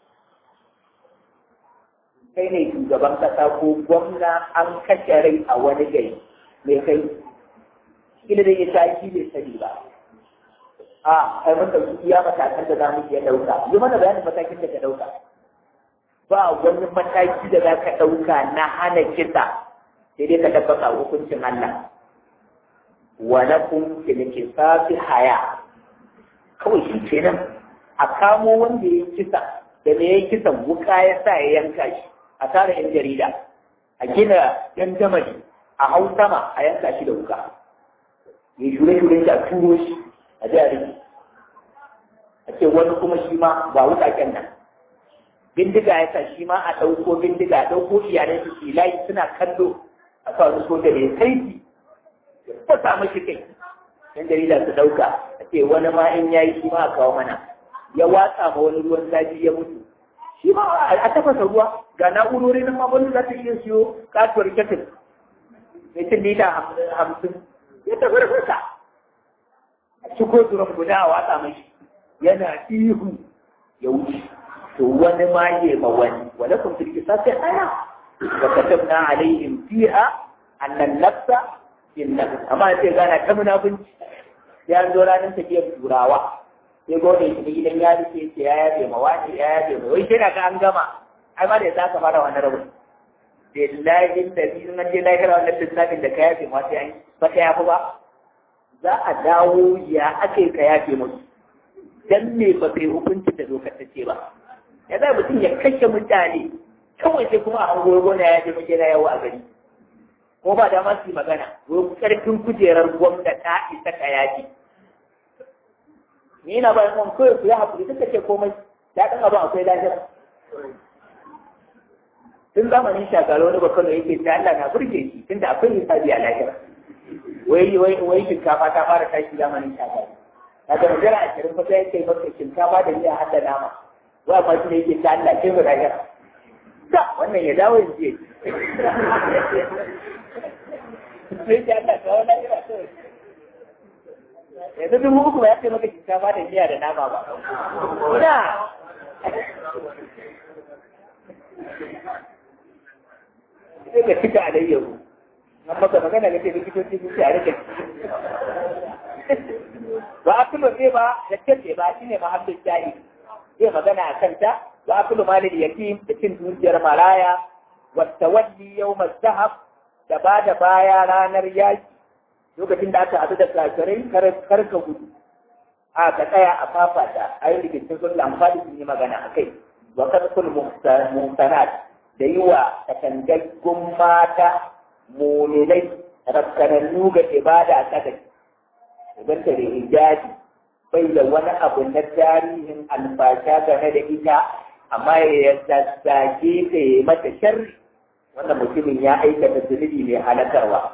kai ne shugaban kasa ko gwamna an kashe rai a wani gari mai kai kila da ya tashi bai sani ba a kai mun dauki iya matakan da za mu iya dauka yi mana bayanin matakin da ka dauka ba wani mataki da za ka dauka na hana kisa sai dai ka tabbata hukuncin Allah wa lakum fil qisasi haya kawai shi kenan a kamo wanda ya kisa da me ya kisa wuka ya sa ya yanka shi a tara yan jarida a gina yan jamani a hau sama a yanka shi da wuka ya shure shure shi a turo shi a jari a ce wani kuma shi ma ba wukaken nan bindiga ya sa shi ma a ɗauko bindiga a ɗauko iyalai su filayi suna kallo a sa wani soja da ya kaifi ya fasa mashi kai yan jarida su ɗauka a ce wani ma in yayi shi ma a kawo mana ya watsa ma wani ruwan zafi ya mutu shi ma a tafasa ruwa ga na'urori nan ma wani za ta iya siyo katuwar ketil mai cin lita hamsin ya tafi da fuska a ciko turan guda a watsa mashi yana ihu ya wuce to wani ma ya ma wani wala kun tilki sai aya wa katabna alaihim fiha annan nafsa bin nafs amma sai gana ta munafunci ya zo ranar tafiyar turawa sai gode shi gidan yari sai ce ya yabe ma wani ya yabe ma wai sai ga an gama ai ma da za ka fara wani rabu billahi da bi nan je lahira wannan lissafin da ka yafe ma sai an ba ka yafi ba za a dawo ya ake ka yafe musu dan me ba kai hukunci da dokar ta ce ba ya za mutum ya kashe mutane kawai sai kuma a hango gona ya je muke na yawo a gari ko ba da masu magana wai karfin kujerar gwamna ta isa ka yafi ni na bayan kan kawai ku yi haƙuri suka ce komai ya ɗan abin akwai lahira tun zamanin shagara wani bakano yake ta Allah na burge shi tunda akwai misali a lahira wai wai wai shinkafa ta fara tashi zamanin shagara daga magana a cikin fata yake maka shinkafa da miya hada nama wai amma shi ne yake ta Allah kai mu lahira ta wannan ya dawo yanzu ya sai ta Allah kawo lahira kawai yanzu dubu uku ba ya ce maka shinkafa da miya da nama ba ina sai ka cika alayyahu an maka magana ga ce likitoci sun ce a rike ba a tulo zai ba da kyace ba shi ne mahallin jari zai magana a kanta ba a tulo malin yatim da cin dukiyar maraya wata walli yau mazahab da ba da baya ranar yaki lokacin da aka haɗu da kafirai kar ka gudu a ka tsaya a fafata a yi rikicin sun lamfani sun yi magana a kai wa kaskul muhsanat da yi wa katangaggun mata mulilai rafkanannu ga ibada ta da idan ta da hijabi bai da wani abu na tarihin alfasha game da ita amma ya zazzage ta yi mata sharri wannan mutumin ya aikata zunubi mai halakarwa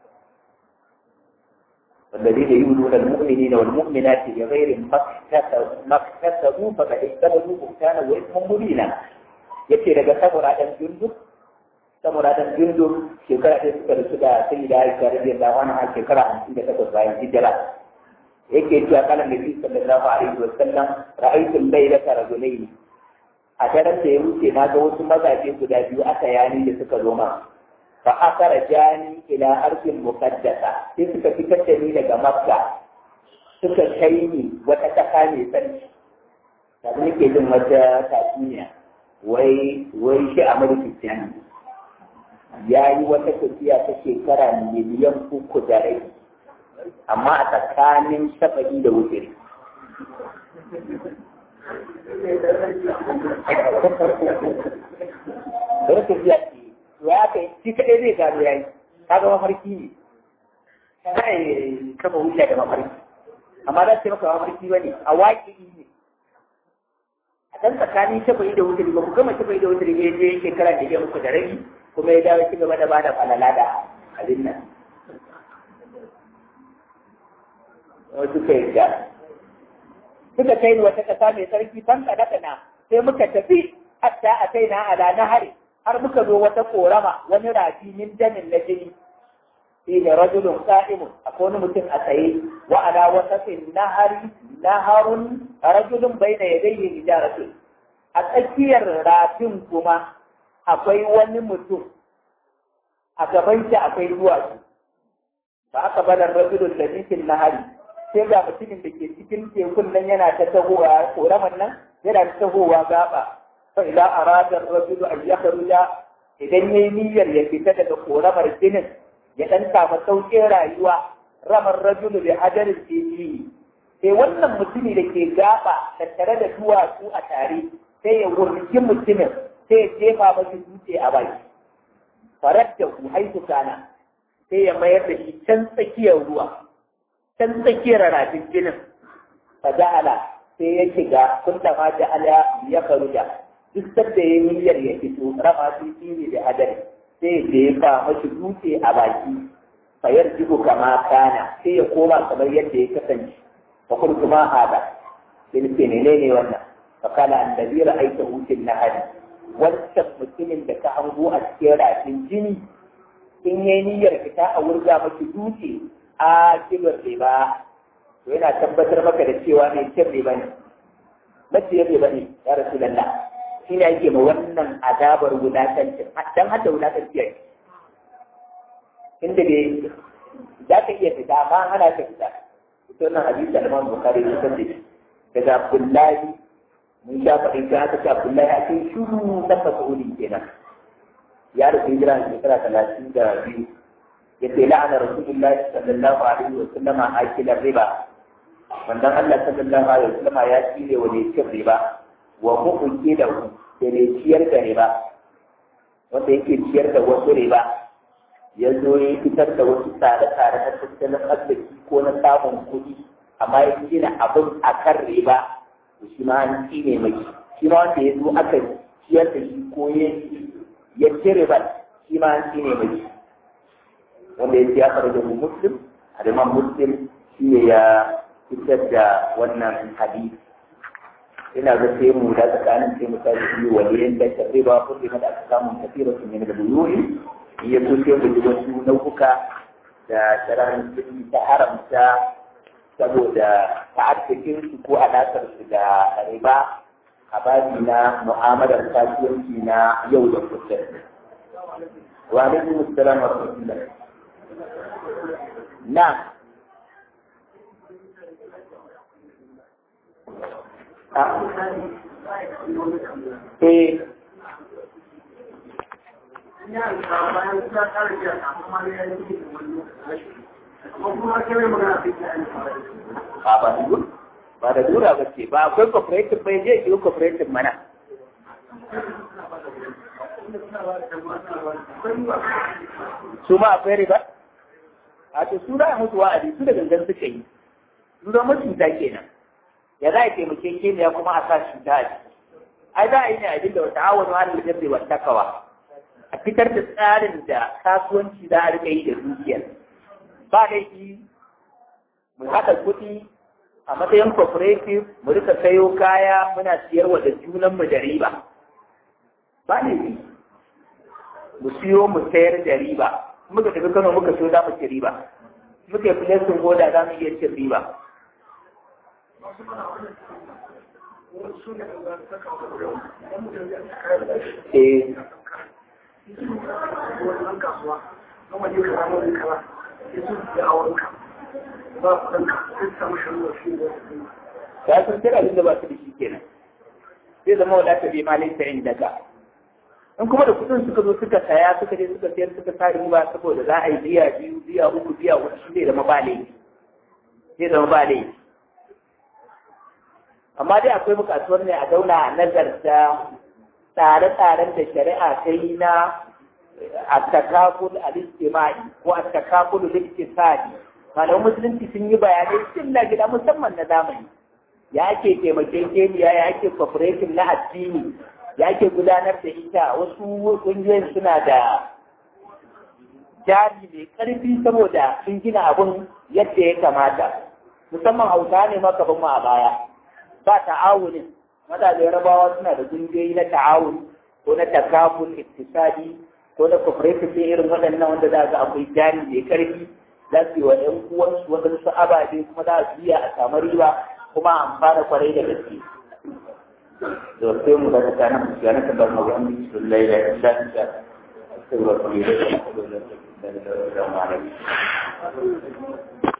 والذين يؤذون المؤمنين والمؤمنات بغير ما اكتسبوا فقد احتملوا بهتانا واثما مبينا yace daga samura dan jundub samura dan jundub shekara ɗaya suka rasu da sai da aisha radiyallahu anha shekara hamsin da takwas bayan hijira yake cewa kana nabi sallallahu alaihi wa sallam ra'aytu al-laylata rajulayn a daren da ya wuce na ga wasu mazaje guda biyu aka yani da suka zo ma fa akara jani ila ardin muqaddasa sai suka fitar da ni daga makka suka kai ni wata kasa mai sarki da nake jin wata tatsuniya wai wai shi a mulkin ya yi wata tafiya ta shekara miliyan uku da rai amma a tsakanin shafa'i da wutiri da tafiya ce ya kai shi kaɗai zai gano ya yi ka ga mafarki ne ka yi kama wuce da mafarki amma za su maka mafarki ba ne a waƙi ne a ɗan tsakanin shafa'i da wuturi ba ku gama shafa'i da wuturi ne je shekara da ya muku da rabi kuma ya dawo ci gaba da bada falala da abin nan wasu ka yarda suka kai ni wata ƙasa mai sarki fan na sai muka tafi hatta a kai na ala nahari har muka zo wata korama wani rafi min damin na jini shi ne rajulun qa'imun akwai wani mutum a tsaye wa ala wasatin nahari naharun rajulun baina yadayhi hijaratun a tsakiyar rafin kuma akwai wani mutum a gaban shi akwai duwatsu ba aka bada rajulun da nikin nahari sai ga mutumin da ke cikin tekun nan yana ta tahowa koraman nan yana ta tahowa gaba fa ila arada rajulu an yakhruja idan yayi niyyar ya fita daga koramar jinin ya dan samu sauƙin rayuwa ramar rajulu bi hajarin fihi sai wannan mutumi da ke gaba tattare da duwatsu a tare sai ya wurgi mutumin sai ya jefa masa dutse a baki farar da ku haitu kana sai ya mayar da shi can tsakiyar ruwa can tsakiyar rafin jinin fa ja'ala sai ya shiga kunta ma ja'ala ya karuja duk sadda ya niyyar ya fito rama su ne da hadari sai ya jefa mashi dutse a baki fa yarjibu kama kana sai ya koma kamar yadda ya kasance fa kuntu ma hada sai ce ne ne wannan fa kana annabi ra'aita hutin nahari wancan mutumin da ka hango a cikin rafin jini in yayi niyyar fita a wurga maki dutse a kibar riba to yana tabbatar maka da cewa mai cin riba ne maciyar riba ne ya rasu lalla shi ne ake ma wannan azabar wulatancin dan hada wulatanci yake inda dai za ka iya fita amma ana ka fita ita wannan hadisi al-Imam Bukhari ya san da shi daga Abdullahi mun sha faɗi ta aka ce Abdullahi a cikin shuru na Mas'udi kenan ya rufe hijira a shekara talatin da biyu yace la'ana rasulullahi sallallahu alaihi wa sallam akilar riba wannan Allah sallallahu alaihi wa sallam ya cire wa ne cin riba wa mu'uki da da ne ciyar da riba wanda yake ciyar da wasu riba ya zo ya fitar da wasu tsare-tsare na tattalin arziki ko na samun kuɗi amma ya gina abin a kan riba to shi ma an ne mai shi ma wanda ya zo aka ciyar da shi ko ya ci riba shi ma an ne mai wanda ya ya fara da muslim aliman muslim shi ne ya fitar da wannan hadisi ina ga sai mu da tsakanin sai mu tashi yi waliyan da ta riba ko da aka samu tafira sun yana da buyuri ya so sai mu ji wasu nau'uka da shari'ar musulmi ta haramta saboda ta'addakin su ko alaƙar su da riba a babi na mu'amalar kasuwanci na yau da kullum. Wa alaikum assalam wa rahmatullah. نعم eh ba ba ba da dura ba ce ba akwai cooperative bai je ki cooperative mana su ma akwai riba a to su da musu wa'adi su da gangan suka yi su da mutunta kenan ya za a taimake ke ya kuma a sa shi ta ji ai za a yi ne abin da wata awon wani da zai wata kawa a fitar da tsarin da kasuwanci za a rika yi da dukiyar ba laifi mu haɗa kuɗi a matsayin cooperative mu rika sayo kaya muna siyarwa da junanmu da riba ba laifi mu siyo mu sayar da riba muka tafi kano muka so za mu ci riba muka yi filesin goda za mu iya cin riba eh ya sun tira abin da ba su da shi kenan zai zama wadata bai malin ta inda ka in kuma da kudin suka zo suka saya suka je suka sayar suka sa riba saboda za a yi biya biyu biya uku biya uku shi zai zama ba laifi zai zama ba laifi amma dai akwai bukatuwar ne a zauna a nazarta tsare-tsaren da shari'a ta yi na a takakul al-istimai ko a takakul al-iktisadi malaman musulunci sun yi bayanai sun na gida musamman na zamani ya ake taimakekeniya ya ake cooperative na addini ya ake gudanar da ita wasu ƙungiyoyin suna da jari mai ƙarfi saboda sun gina abun yadda ya kamata musamman hausa ne maka mu a baya ba ta'awunin mazajen rabawa suna da ƙungiyoyi na ta'awun ko na takafun iktisadi ko na cooperative irin waɗannan wanda za ga akwai jari mai ƙarfi za su yi wa ‘yan uwansu waɗansu ababe kuma za su biya a samu riba kuma amfana kwarai da gaske. Da sai mu daga kana mu ga naka bar magana su laila da shan sha. Sai wa kuma da